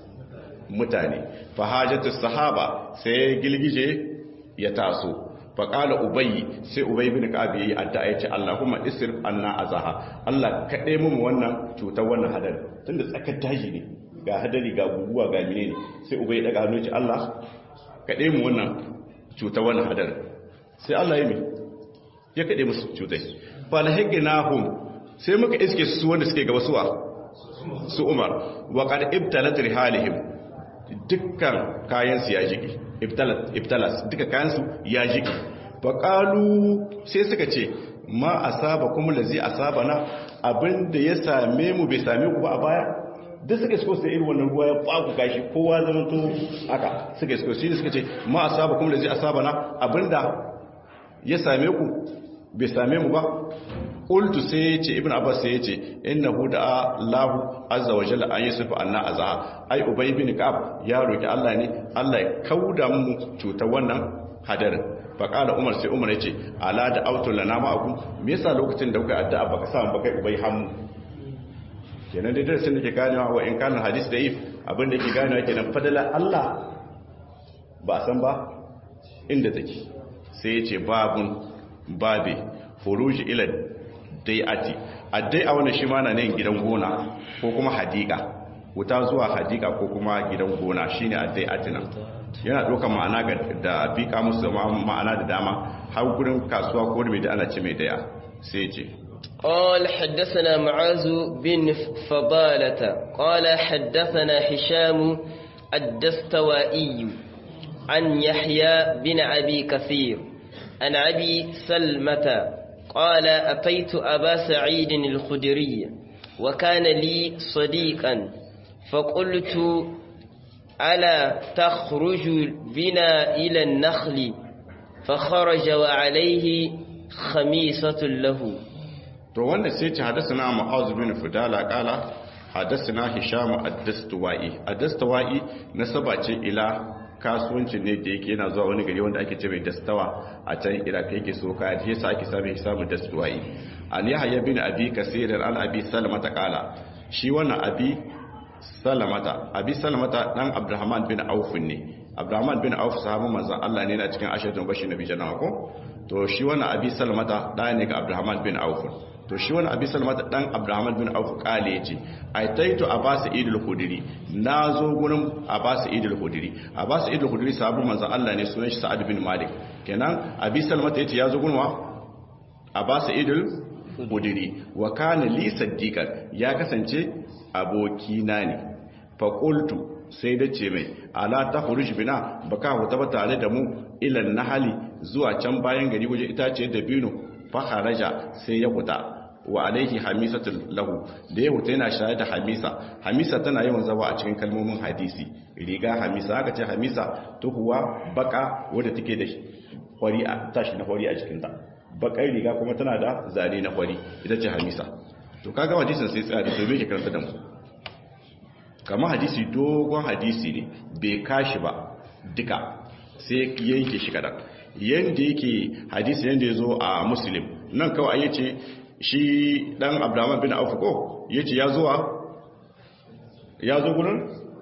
mutane fa hajatu sahaba sai gilgije ya taso fa qala ubay sai ubay bin ka'ab yayi addu'a yace Allahumma isir anna azaha Allah kade mu wannan cutar wannan hadari tunda tsakar daji ne ga hadari ga guguwa ga menene sai ubay daga hannu ce Allah kade mu wannan cutar wannan hadari sai Allah ya mi ya kade musu cutai falhaginahum sai muka iske su wanda suke gaba suwa su umar wa qad ibtalat rihalihim dukkan kayan su ya jiki ibtalat ibtalas dukkan kayan su ya jiki fa qalu sai suka ce ma asaba kuma lazi asabana abinda ya same mu bai same ku ba a baya duk suka isko sai irin wannan ruwa ya faku gashi kowa zama to haka suka isko shi suka ce ma asaba kuma lazi asabana abinda ya same ku bai same mu ba qultu sai yace ibn abbas sai yace innahu da allah azza wa jalla an yusufa anna azha ai ubay bin ka'ab ya roki allah ne allah ya kauda mu cutar wannan hadarin faqala umar sai umar yace ala da autu lana ma'akum me yasa lokacin da kuka addu'a baka samu baka ubay hammu kenan dai darasin da ke ganewa wa in kana hadis da if abin da ke ganewa kenan fadala allah ba san ba inda take sai yace babun babe furuji ila dai'ati addai a wannan shi ma na nan gidan gona ko kuma hadika wuta zuwa hadika ko kuma gidan gona shine addai'ati nan yana ɗaukar ma'ana da bika musu ma'ana da dama har gurin kasuwa ko da mai da ana ce mai daya sai ce قال حدثنا معاذ بن فضالة قال حدثنا هشام الدستوائي عن يحيى بن أبي كثير عن أبي سلمة قال أتيت أبا سعيد الخدري وكان لي صديقا فقلت ألا تخرج بنا إلى النخل فخرج وعليه خميسة له to wanda sai ce hadasana mu'az bin fudala kala hadasna hisham ad-dastuwai ad-dastuwai nasaba ce ila kasuwancin ne da yake yana zuwa wani gari wanda ake ce mai dastawa a can iraq yake so kaya shi yasa ake sami hisamu dastuwai an yahya bin abi kasir an abi salamata qala shi wannan abi salamata abi salamata dan abdurrahman bin auf ne abdurrahman bin auf sahabban manzon Allah ne na cikin ashatun bashi nabi jannah ko to shi wannan abi salamata da ne ga abdurrahman bin auf to shi wani abi salmata dan abdurrahman bin auf kale yace aitaitu abbas idul khudri nazo gurin abbas idul khudri abbas idul khudri sahabu manzon Allah ne sunan shi sa'ad bin malik kenan abi salmata yace yazo gurin wa abbas idul khudri wa kana li saddiqan ya kasance abokina ne fa qultu sai da ce mai ala ta huruj bina baka huta ba tare da mu ilan nahali zuwa can bayan gari waje itace da bino fa kharaja sai ya huta wa alaihi hamisatul lahu da ya huta yana shayar da hamisa hamisa tana yawan zaba a cikin kalmomin hadisi riga hamisa aka ce hamisa tuhuwa baka wadda take da kwari a tashi na kwari a cikinta bakar riga kuma tana da zane na kwari ita ce hamisa to kaga hadisin sai tsaya da to me ke karanta da mu kamar hadisi dogon hadisi ne bai kashi ba duka sai yanke shi kadan yanda yake hadisi yanda ya zo a muslim nan kawai ya ce shi dan abdurrahman bin auf ko ya ce ya zuwa ya zo gurin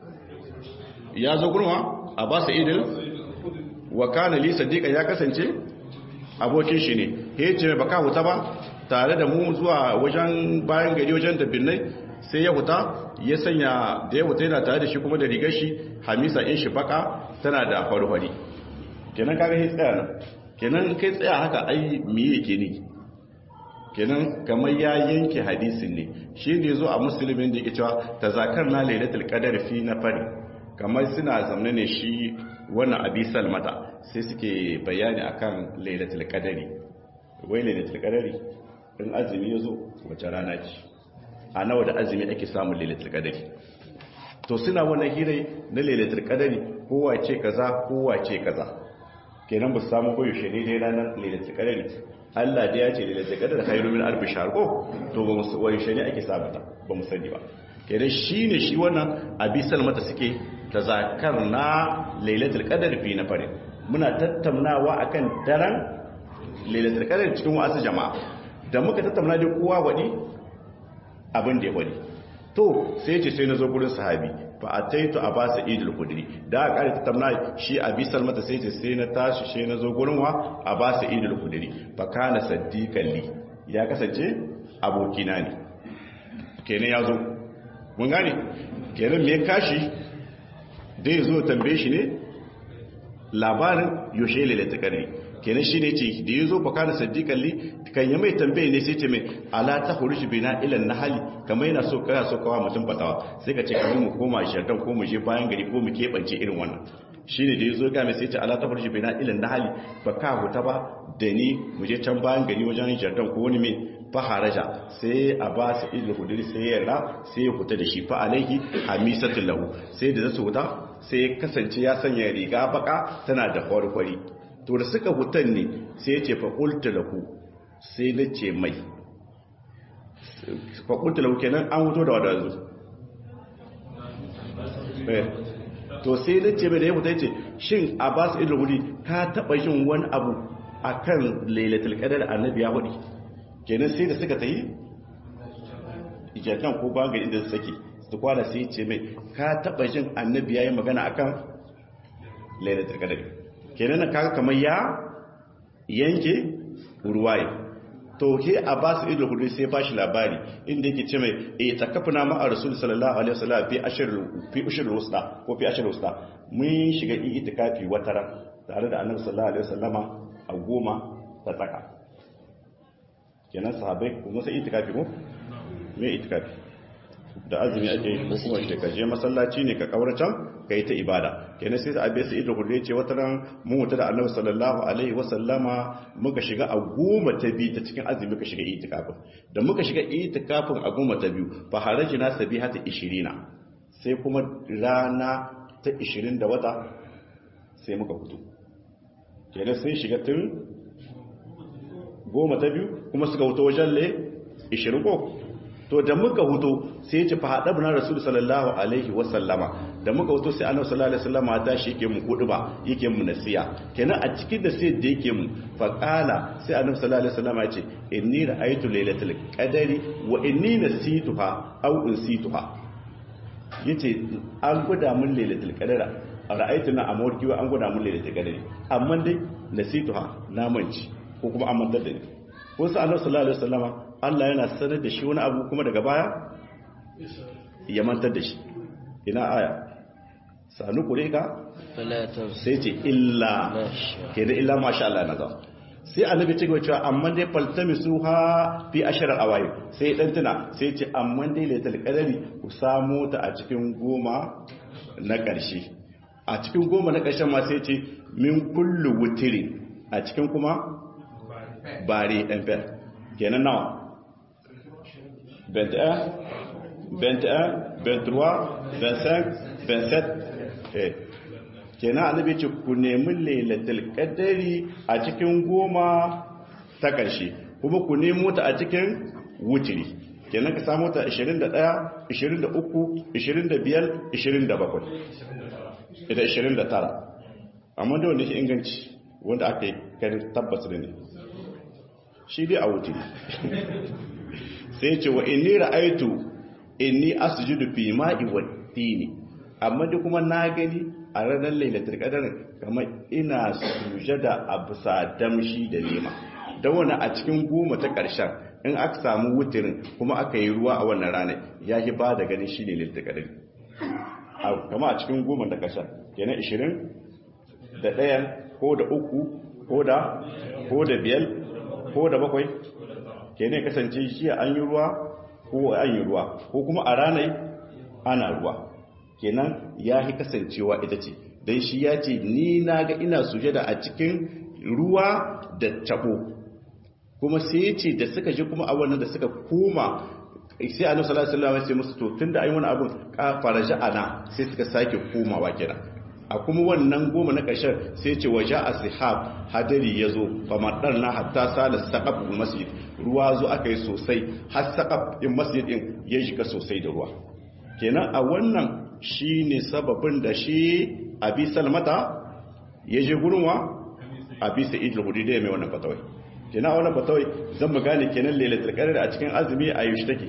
ya zo gurin wa a ba idil wa kana li sadiqa ya kasance abokin shi ne ya ce baka huta ba tare da mu zuwa wajen bayan gari wajen da binnai sai ya huta ya sanya da ya huta yana tare da shi kuma da rigar shi hamisa in shi baka tana da farfari kenan kaga sai tsaya nan kenan kai tsaya haka ai miye yake ne kenan kamar ya yanke hadisin ne shi ne zo a musulmin da yake cewa tazakar na lailatul qadar fi na fari kamar suna zamne ne shi wannan abi salmata sai suke bayani akan lailatul qadari wai lailatul qadari in azumi yazo wace rana ce a nawa da azumi ake samun lailatul qadari to suna wannan hirai na lailatul qadari kowa ce kaza kowa ce kaza kenan ba su samu koyaushe ne dai ranar lailatul qadari Allah da ya ce lailatul qadar khairu min alf shahr ko to ba mu koyaushe ne ake samu ta ba mu sani ba kenan shine shi wannan abi salmata suke tazakar na lailatul qadar fi na farin muna tattaunawa akan daren lailatul qadar cikin wasu jama'a da muka tattauna da kowa wadi abin da ya wadi to sai ce sai na zo gurin sahabi fa ataitu abasa idul khudri da aka kare tattauna shi abi salmata sai ce sai na tashi sai na zo gurin wa abasa idul khudri fa kana saddiqan li ya kasance abokina ne kenan ya zo mun gane kenan me kashi dai zo tambaye shi ne labarin yoshe lailatul qadri kenan shine ce da yazo fa kana saddiqan li kan ya mai tambaye ne sai ce mai ala ta huruj bina ila nahali kamar yana so kana so kawa mutum fatawa sai ka ce kamar mu koma shardan ko mu je bayan gari ko mu kebance irin wannan shine da yazo ga mai sai ce ala ta huruj bina ila nahali fa ka huta ba da ni mu je can bayan gari wajen shardan ko wani mai faharaja sai a ba su idul huduri sai ya ra sai ya huta da shi fa alaihi hamisatul lahu sai da zasu huta sai ya kasance ya sanya riga baka tana da kwarkwari to da suka hutan ne sai ya ce faƙulta lahu sai na ce mai faƙulta lahu kenan an huto da wadanzu to sai na ce mai da ya huta ya ce shin a ba su idul huduri ka taɓa yin wani abu a kan lailatul ƙadar annabi ya hudu kenan sai da suka ta yi ijakan ko bangare da sake su kwana sai ce mai ka taba jin annabi yayi magana akan lailatul qadr kenan kaga kamar ya yanke ruwaye to ke abbas ibn hudu sai bashi labari inda yake ce mai eh takafuna ma a rasul sallallahu alaihi wasallam fi ashir fi ashir wusta ko fi ashir wusta mun shiga itikafi wataran tare da annabi sallallahu alaihi wasallama a goma ta tsaka kenan sahabai kuma sai itikafi ko me itikafi da azumi ake yi kuma shi ka je masallaci ne ka kauracan kai ta ibada kenan sai abe sai ido kulle ce wata ran mun wuta da Annabi sallallahu alaihi wasallama muka shiga a goma ta biyu ta cikin azumi muka shiga itikafin da muka shiga itikafin a goma ta biyu fa harajina sabihata 20 sai kuma rana ta 20 da wata sai muka fito kenan sai shiga tun goma ta biyu kuma suka huto wajen le 20 ko to da muka huto sai ya ce fa hadabna rasul sallallahu alaihi wa sallama da muka wato sai annabi sallallahu alaihi wasallama ta shi yake mu kudu ba yake mu nasiya kenan a cikin da sai da yake mu fa qala sai annabi sallallahu alaihi wasallama ya ce inni ra'aytu lailatul qadari wa inni nasituha aw unsituha yace an gwada mun lailatul qadara ra'aytu na amurki wa an gwada mun lailatul qadari amma dai nasituha na manci ko kuma an mantar da ni ko sai annabi sallallahu alaihi wasallama Allah yana sanar da shi wani abu kuma daga baya ya mantar da shi ina aya sanu kureka sai ce illa ke da illa masha Allah na za sai annabi ce cewa amma dai faltami su ha fi ashirar awaye sai dan tuna sai ce amma dai laitul qadari ku samu ta a cikin goma na ƙarshe a cikin goma na ƙarshen ma sai ce min kullu wutiri a cikin kuma bare ɗan fer kenan nawa 21 21 23 25 27 eh kenan annabi ce ku nemi lailatul qadari a cikin goma ta ƙarshe kuma ku nemo ta a cikin wutiri kenan ka samu ta 21 23 25 27 ita 29 amma da wanda shi inganci wanda aka yi kan tabbas da ne shi dai a wutiri sai ce wa inni ra'aitu inni asjudu fi ma'i wa tini amma dai kuma na gani a ranar lailatul qadar kamar ina sujada a bisa damshi da nema da wannan a cikin goma ta karshen in aka samu wutirin kuma aka yi ruwa a wannan ranar ya yi ba da ganin shi ne lailatul qadar kama a cikin goma ta karshen kenan 20 da ɗayan ko da uku ko da ko da biyar ko da bakwai kenan kasance shi an yi ruwa ko an yi ruwa ko kuma a ranar ana ruwa kenan ya fi kasancewa ita ce don shi ya ce ni na ga ina sujada a cikin ruwa da tabo kuma sai ya ce da suka ji kuma a wannan da suka koma sai annabi sallallahu alaihi wasallam ya ce musu to tunda ai wani abun ka faraja ana sai suka sake komawa kira a kuma wannan goma na ƙarshen sai ce waje a sihab hadari ya zo famadar na hatta sala saƙaf masjid ruwa zo aka yi sosai har saƙaf in masjid ɗin ya shiga sosai da ruwa kenan a wannan shi ne sababin da shi abi salmata ya je gurinwa abi sa'id al-hudi da ya mai wannan fatawai kenan a wannan fatawai zan mu gane kenan lailatul qadr a cikin azumi a yaushe take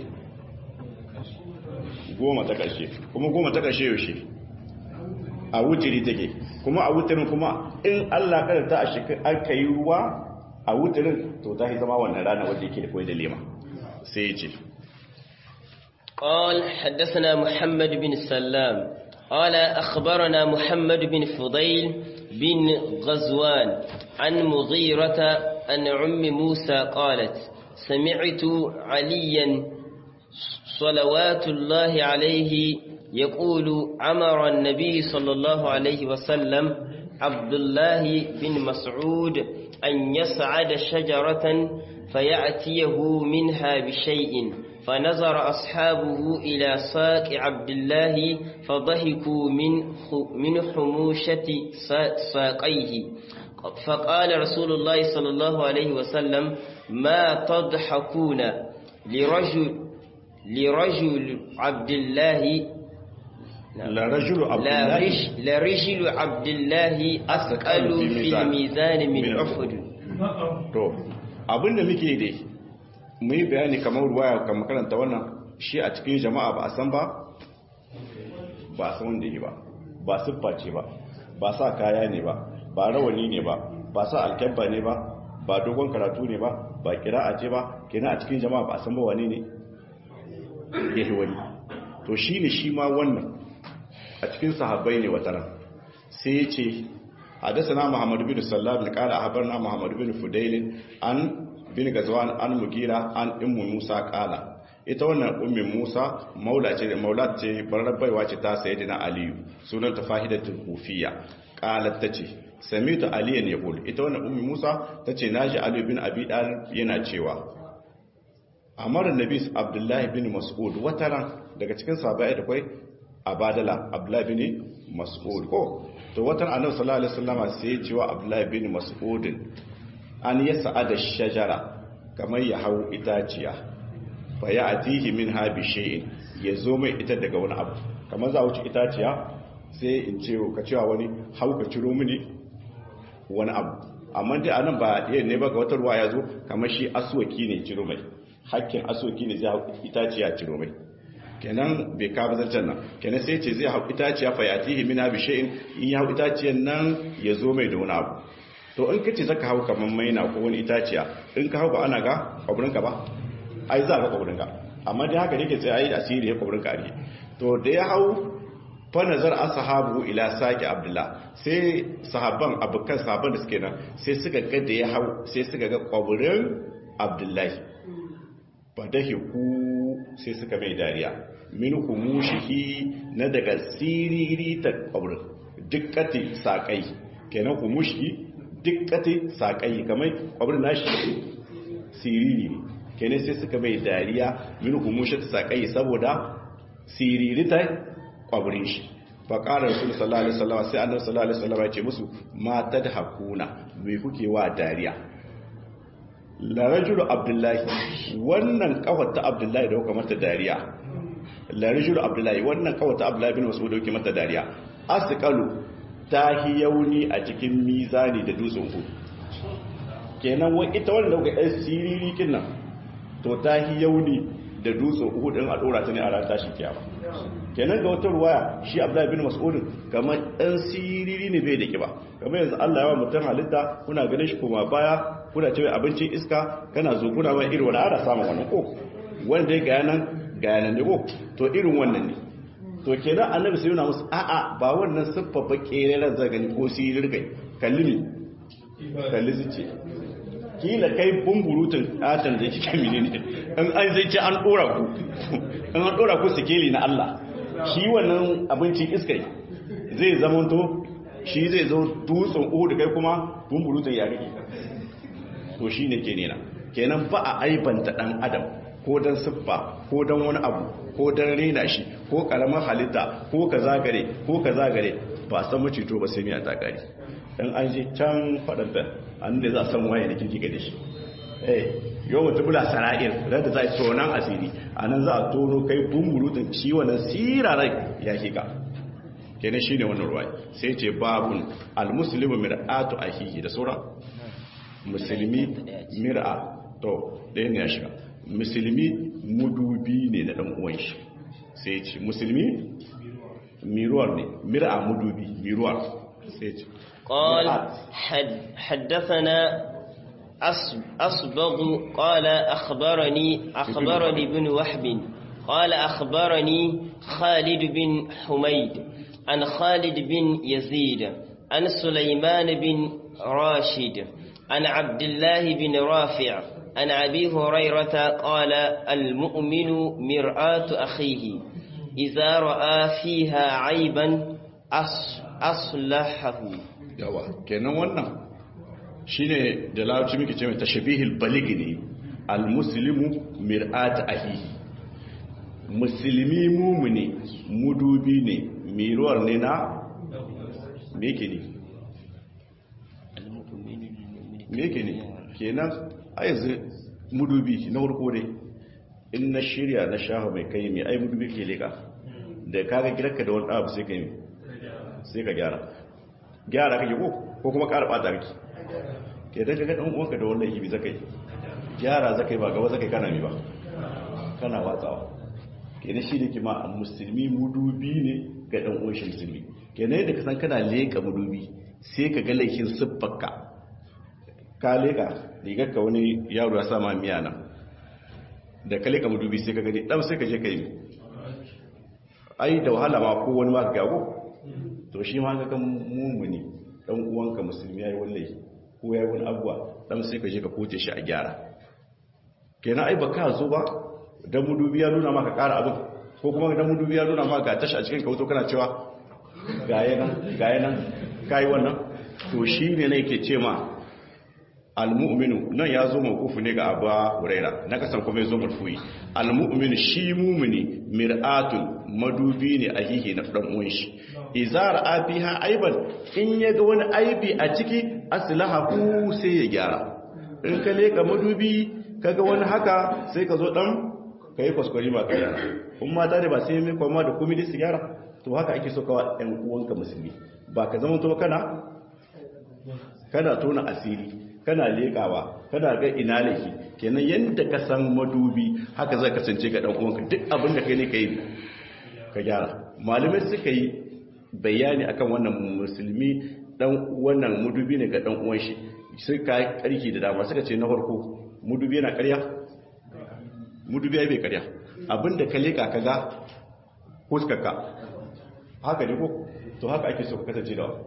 goma ta ƙarshe kuma goma ta ƙarshe yaushe a wutiri take kuma a wutirin kuma in Allah kada ta a shekar aka yi ruwa a wutirin to ta yi zama wannan rana wadda yake da koyi da lema sai ya ce قال حدثنا محمد بن السلام قال أخبرنا محمد بن فضيل بن غزوان عن مغيرة عن عم موسى قالت سمعت عليا صلوات الله عليه يقول أمر النبي صلى الله عليه وسلم عبد الله بن مسعود أن يصعد شجرة فيأتيه منها بشيء فنظر أصحابه إلى ساق عبد الله فضحكوا من من حموشة ساقيه فقال رسول الله صلى الله عليه وسلم ما تضحكون لرجل لرجل عبد الله لرجل عبد الله لرجل عبد الله أثقل في الميزان من أحد to abinda muke dai mu yi bayani kamar ruwaya kamar karanta wannan shi a cikin jama'a ba a san ba ba san wanda yi ba ba siffa ce ba ba sa kaya ne ba ba rawani ne ba ba sa alkyabba ne ba ba dogon karatu ne ba ba kira'a ce ba kina a cikin jama'a ba a san ba wane ne ya wani to shi ne shi ma wannan a cikin sahabbai ne wata ran sai ya ce hadasana muhammad bin sallallahu alaihi qala habarna muhammad bin fudail an bin gazwan an mugira an ummu musa qala ita wannan ummi musa maula ce maula ce barrabaiwa ce ta sayyidina aliyu sunan ta fahidatul kufiya qalat tace samitu aliyan yaqul ita wannan ummi musa tace naji ali bin abi dalib yana cewa amara nabi abdullahi bin mas'ud wataran daga cikin sahabbai da kai abadala abdullahi bin mas'ud ko to watan annabi sallallahu alaihi wasallama sai ya cewa abdullahi bin mas'ud an yas'ada shajara kamar ya hau itaciya fa ya atihi min ha bi shay'in ya zo mai ita daga wani abu kamar za a wuce itaciya sai in ce ka cewa wani hau ka ciro mini wani abu amma dai anan ba ɗaya ne ba ga wata ruwa ya zo kamar shi asuwaki ne ciro mai hakkin asuwaki ne zai hau itaciya ciro mai kenan bai ka zancen nan kenan sai ce zai hau itaciya fa yatihi min abi shay'in in ya hau itaciyan nan ya zo mai da wani abu to in kace zaka hau kamar maina ko wani itaciya in ka hau ba ana ga kwabrin ka ba ai za ka kwabrin ka amma dai haka yake sai ai asiri ya kwabrin ka ne to da ya hau fa nazar ashabu ila saki abdullah sai sahabban abukan sahabban da suke nan sai suka ga da ya hau sai suka ga kwabrin abdullahi fadahiku sai suka mai dariya min humushihi na daga siriri ta kwabrin dukkati sakai kenan humushi dukkati sakai kamar kwabrin nashi siriri ne kenan sai suka mai dariya min humushi ta sakai saboda siriri ta kwabrin shi faƙarar rasul sallallahu alaihi wasallam sai annabi sallallahu alaihi wasallam ya ce musu ma tadhakuna me kuke wa dariya la rajulu abdullahi wannan kawar ta abdullahi da kuka mata dariya la rajulu abdullahi wannan kawar ta abdullahi bin mas'ud da kuke mata dariya asqalu tahi yauni a cikin mizani da dutsen ku kenan wai ita wannan da kuka siriri kin nan to tahi yauni da dutsen uku din a dora ta ne a ran tashi kiyama kenan ga wata ruwaya shi abdullahi bin mas'ud kamar dan siriri ne bai da kiba kamar yanzu Allah ya wa mutum halitta kuna ganin shi kuma baya kuna cewa abincin iska kana zo kuna mai irin wani ana samun wannan ko wanda ya gaya nan gaya nan ne ko to irin wannan ne to kenan annabi sai yana musu a'a ba wannan siffa ba kereren zagani ko sirir kai kalli ne kalli zuci kila kai bumburutun atan da kike mini ne in an zai ce an dora ku in an dora ku sikeli na Allah shi wannan abincin iskai zai zamanto shi zai zo dutsen uhu da kai kuma bumburutun ya rike to shi ne ke nena kenan ba a aibanta ɗan adam ko don siffa ko don wani abu ko don rena shi ko ƙaramin halitta ko ka zagare ko ka zagare ba san macito ba sai miya ta ƙari don an je can faɗanta an da za a san waye da kirki da shi eh yau mutu bula sara'ir da za a tonan asiri a nan za a tono kai bumburutun shi wannan sirarai ya shiga kenan shi ne wannan ruwa sai ce babun almuslimu mir'atu ahihi da sauran musulmi mir'a to ɗaya ne ya shiga musulmi mudubi ne na ɗan uwan shi sai ce musulmi miruwar ne mir'a mudubi miruwar sai ce قال حد حدثنا أصبغ قال أخبرني أخبرني بن وحب قال أخبرني خالد بن حميد عن خالد بن يزيد عن سليمان بن راشد عن عبد الله بن رافع عن أبي هريرة قال المؤمن مرآة أخيه إذا رأى فيها عيبا أصلحه yawa kenan wannan shine da larabci muke ce mai tashabihil balig ne almuslimu mir'at ahihi musulmi mumuni mudubi ne miruwar ne na me ke ne me ke ne kenan a yanzu mudubi na farko dai in na shirya na shafa mai kai mai ai mudubi ke leka da kaga gidanka da wani abu sai ka yi sai ka gyara gyara kake ko ko kuma ƙara ɓata miki ke dan ga dan uwanka da wannan ibi zakai gyara zakai ba gaba zakai kana mi ba kana watsawa kenan shi ne kima a musulmi mudubi ne ga dan uwan shi musulmi kenan yadda ka san kana leka mudubi sai ka ga laifin siffarka ka leka rigar ka wani yaro ya sa ma miya nan da ka leka mudubi sai ka gani dan sai ka je ka yi ai da wahala ma ko wani ma ga gago to shi ma ga kan mumuni dan uwanka musulmi yayi wallahi ko yayi wani abuwa dan sai ka je ka kote shi a gyara kenan ai baka zo ba dan mudubi ya nuna maka ƙara abin ko kuma dan mudubi ya nuna maka ga tashi a cikin kauto kana cewa gaye nan gaye nan kai wannan to shi ne ne yake ce ma almu'minu nan ya zo mawkufu ne ga Abu Huraira na kasan kuma ya zo marfu'i almu'minu shi mu'mini mir'atun madubi ne a hihi na dan uwan shi izar abiha aiban in ya ga wani aibi a ciki aslahahu sai ya gyara in ka leka madubi kaga wani haka sai ka zo dan ka yi kwaskwari ma ka gyara kun mata ne ba sai mai kwamma da komai su gyara to haka ake so kawa ɗan uwanka musulmi ba ka zama to kana kana tona asiri kana leƙawa kana ga ina laifi kenan yadda ka san madubi haka zai kasance ga ɗan uwanka duk abin da kai ne ka yi ka gyara malamai suka yi bayani akan wannan musulmi dan wannan mudubi ne ga dan uwan shi sai ka karki da dama suka ce na farko mudubi yana ƙarya mudubi bai ƙarya abinda ka leka kaga huskarka haka ne ko to haka ake so ka kasance da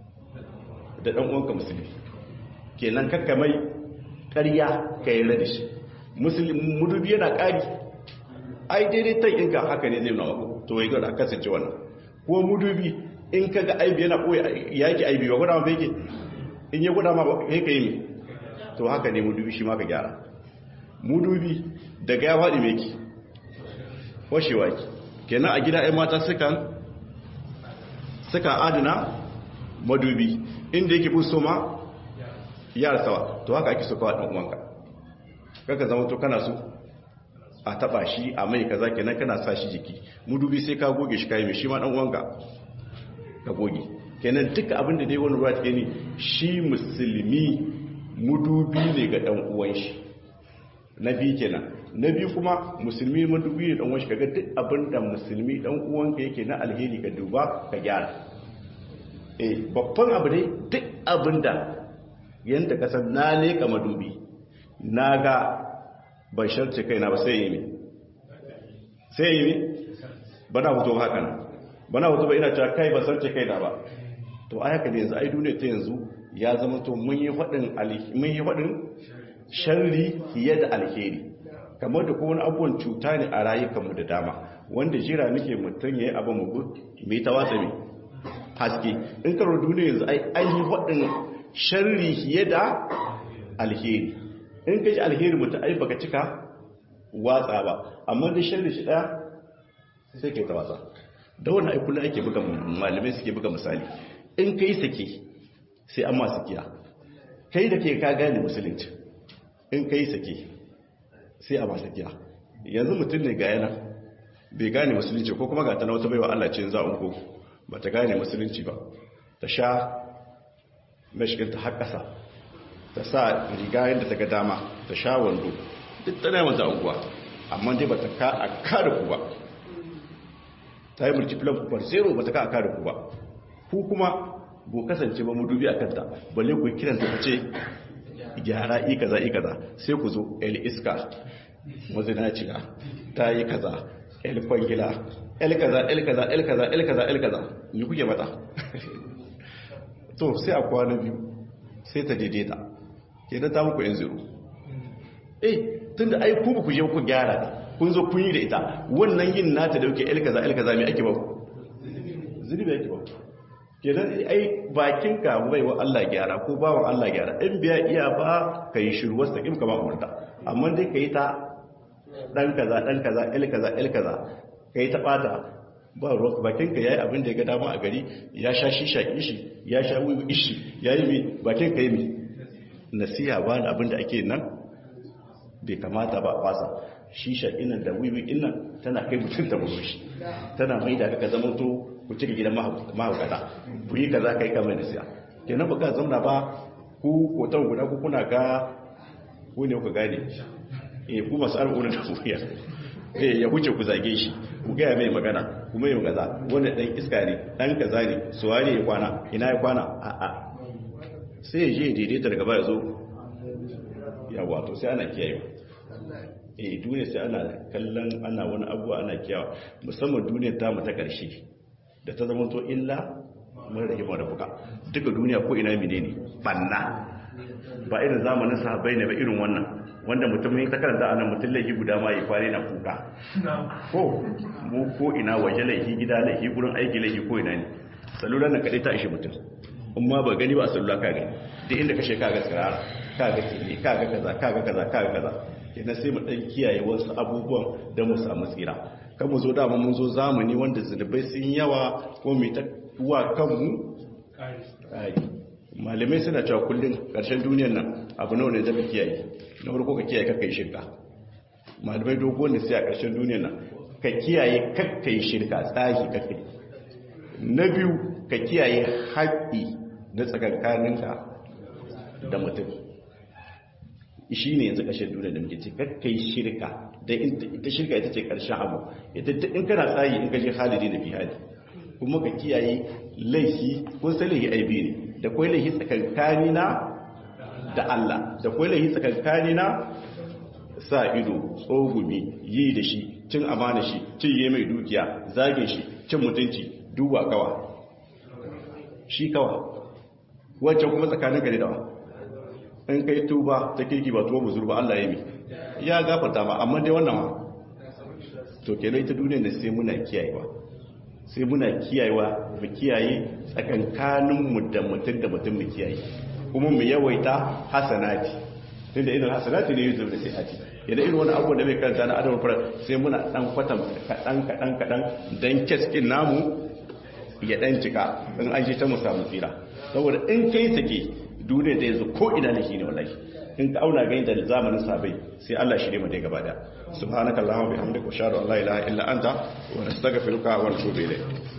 da dan uwanka musulmi kenan kakka mai ƙarya ka yi da shi musulmi mudubi yana ƙari ai daidai ta inka haka ne zai nuna maka to ya ga kasance wannan ko mudubi in ka ga aibi yana ɓoye yaki aibi ba guda ma yake in ya guda ma ba ka yi to haka ne mudubi shi ma ka gyara mudubi daga ya faɗi meki washewa ki kenan a gida 'yan mata sukan suka adana madubi inda yake buso ma yara sawa to haka ake so kawai ɗan uwanka kaka zama to kana so a taba shi a mai kaza kenan kana sa shi jiki mudubi sai ka goge shi kai mai shi ma dan uwanka ka goge kenan duka abin da dai wani ruwa take ne shi musulmi mudubi ne ga dan uwan shi na biyu kenan na biyu kuma musulmi madubi ne dan uwan shi kaga duk abin da musulmi dan uwanka yake na alheri ka duba ka gyara eh babban abu dai duk abin da yanda ka san na leka madubi na ga ban sharce kaina ba sai yi mi sai yi mi ba na hoto haka nan ba na hoto ba ina cewa kai ba sharce kaina ba to a haka ne yanzu ai duniya ta yanzu ya zama to mun yi faɗin mun yi faɗin sharri fiye da alheri kamar da kowane abubuwan cuta ne a rayukanmu da dama wanda jira nake mutum ya yi abin mu mai ta watsa mai haske in karo duniya yanzu ai an yi faɗin sharri fiye da alheri in ka ji alheri mutum ai baka cika watsa ba amma da sharri shi daya sai kai ta watsa da wannan ai kullum ake buga malamai suke buga misali in kai sake sai an ma sakiya kai da ke ka gane musulunci in kai sake sai a ma sakiya yanzu mutum ne ga yana bai gane musulunci ko kuma ga ta na wata baiwa Allah ce za a ko ba ta gane musulunci ba ta sha mashiginta har ƙasa ta sa riga yadda ta ga dama ta sha wando duk tana yawan za'unguwa amma dai ba ta ka a kada ku ba ta yi multiplier per zero ba ta ka a kada ku ba ku kuma bu kasance ba mu dubi a kanta balle ku kiran ta ce gyara i kaza i kaza sai ku zo el iska mazinaciya ta yi kaza el kwangila el kaza el kaza el kaza el kaza el kaza ni kuke mata to sai a kwana biyu sai ta daidaita ke da ta muku yan zero eh tun da ai ku ku je ku gyara ta kun zo kun yi da ita wannan yin nata da yake ilkaza ilkaza mai ake ba ku zunubi ake ba ke nan ai bakin ka bai wa Allah gyara ko ba wa Allah gyara in biya iya ba ka yi shiru wasu taƙim kama umarta amma dai ka yi ta ɗan kaza ɗan kaza ilkaza ilkaza ka yi ta ɓata ba ruwa bakin ka yayi abin da ya ga dama a gari ya sha shisha ishi ya sha wiwi ishi ya yi mai bakin ka yi mai nasiha ba da abin da ake nan bai kamata ba a fasa shisha inan da wiwi inan tana kai mutum ta buru shi tana mai da ka zama to ku cika gidan mahaukata ku yi kaza kai kamar nasiha kenan ba ka zauna ba ku kotar guda ku kuna ga ku ne ku gane eh ku masu al'ummar da kuriya eh ya huce ku zage shi ku gaya mai magana kuma yi gaza wanda ɗan iska ne ɗan kaza ne suwa ne ya kwana ina ya kwana a a sai ya je daidaita daga baya zo ya wato sai ana kiyaye eh duniya sai ana kallon ana wani abuwa ana kiyawa musamman duniya ta mu ta ƙarshe da ta zama to illa mun rage mu da buka duka duniya ko ina menene banna ba irin zamanin sahabbai ne ba irin wannan wanda mutum ya ta karanta anan mutum laifi guda ma ya kware na kuka ko mu ko ina waje laifi gida laifi gurin aiki laifi ko ina ne salula na kadai ta ishe mutum in ma ba gani ba a salula ka gani duk inda kashe kaga tsirara kaga kile kaga kaza kaga kaza kaga kaza kenan sai mu dan kiyaye wasu abubuwan da mu samu tsira kan mu zo dama mun zo zamani wanda zunubai sun yawa ko mu ta wa kanmu kai malamai suna cewa kullum ƙarshen duniyar nan abu nawa ne zama kiyaye na farko ka kiyaye kakai shirka malamai dogon da sai a ƙarshen duniya nan ka kiyaye kakkai shirka tsahi kakkai na biyu ka kiyaye haƙƙi na tsakankaninka da mutum shi ne yanzu ƙarshen duniya da muke ce kakkai shirka da ita shirka ita ce ƙarshen abu ita in kana tsayi in ka je halidi na fi hali kuma ka kiyaye laifi ko sai laifi aibi ne da kwai laifi tsakankanina da Allah da kwai laifi tsakankanina sa ido tsogumi yi da shi cin amana shi cinye mai dukiya zagin shi cin mutunci duba kawa shi kawa wancan kuma tsakanin gari dawa in kai tuba ta kirki ba tuba buzur ba Allah ya mi ya gafarta ma amma dai wannan ma to kenan ita duniya ne sai muna kiyayewa sai muna kiyayewa mu kiyaye tsakankaninmu da mutum da mutum mu kiyaye kuma mu yawaita hasanati tunda idan hasanati ne yuzu da sayati idan irin wani abu da bai karanta na adam fara sai muna dan kwatan kadan kadan kadan dan keskin namu ya dan cika in an ji ta mu samu tsira saboda in kai sake duniya da yanzu ko ina ne shine wallahi in ka auna ga da zamanin sabai sai Allah shi ne mu dai gaba da subhanakallahumma bihamdika wa ashhadu an la ilaha illa anta wa nastaghfiruka wa natubu ilayk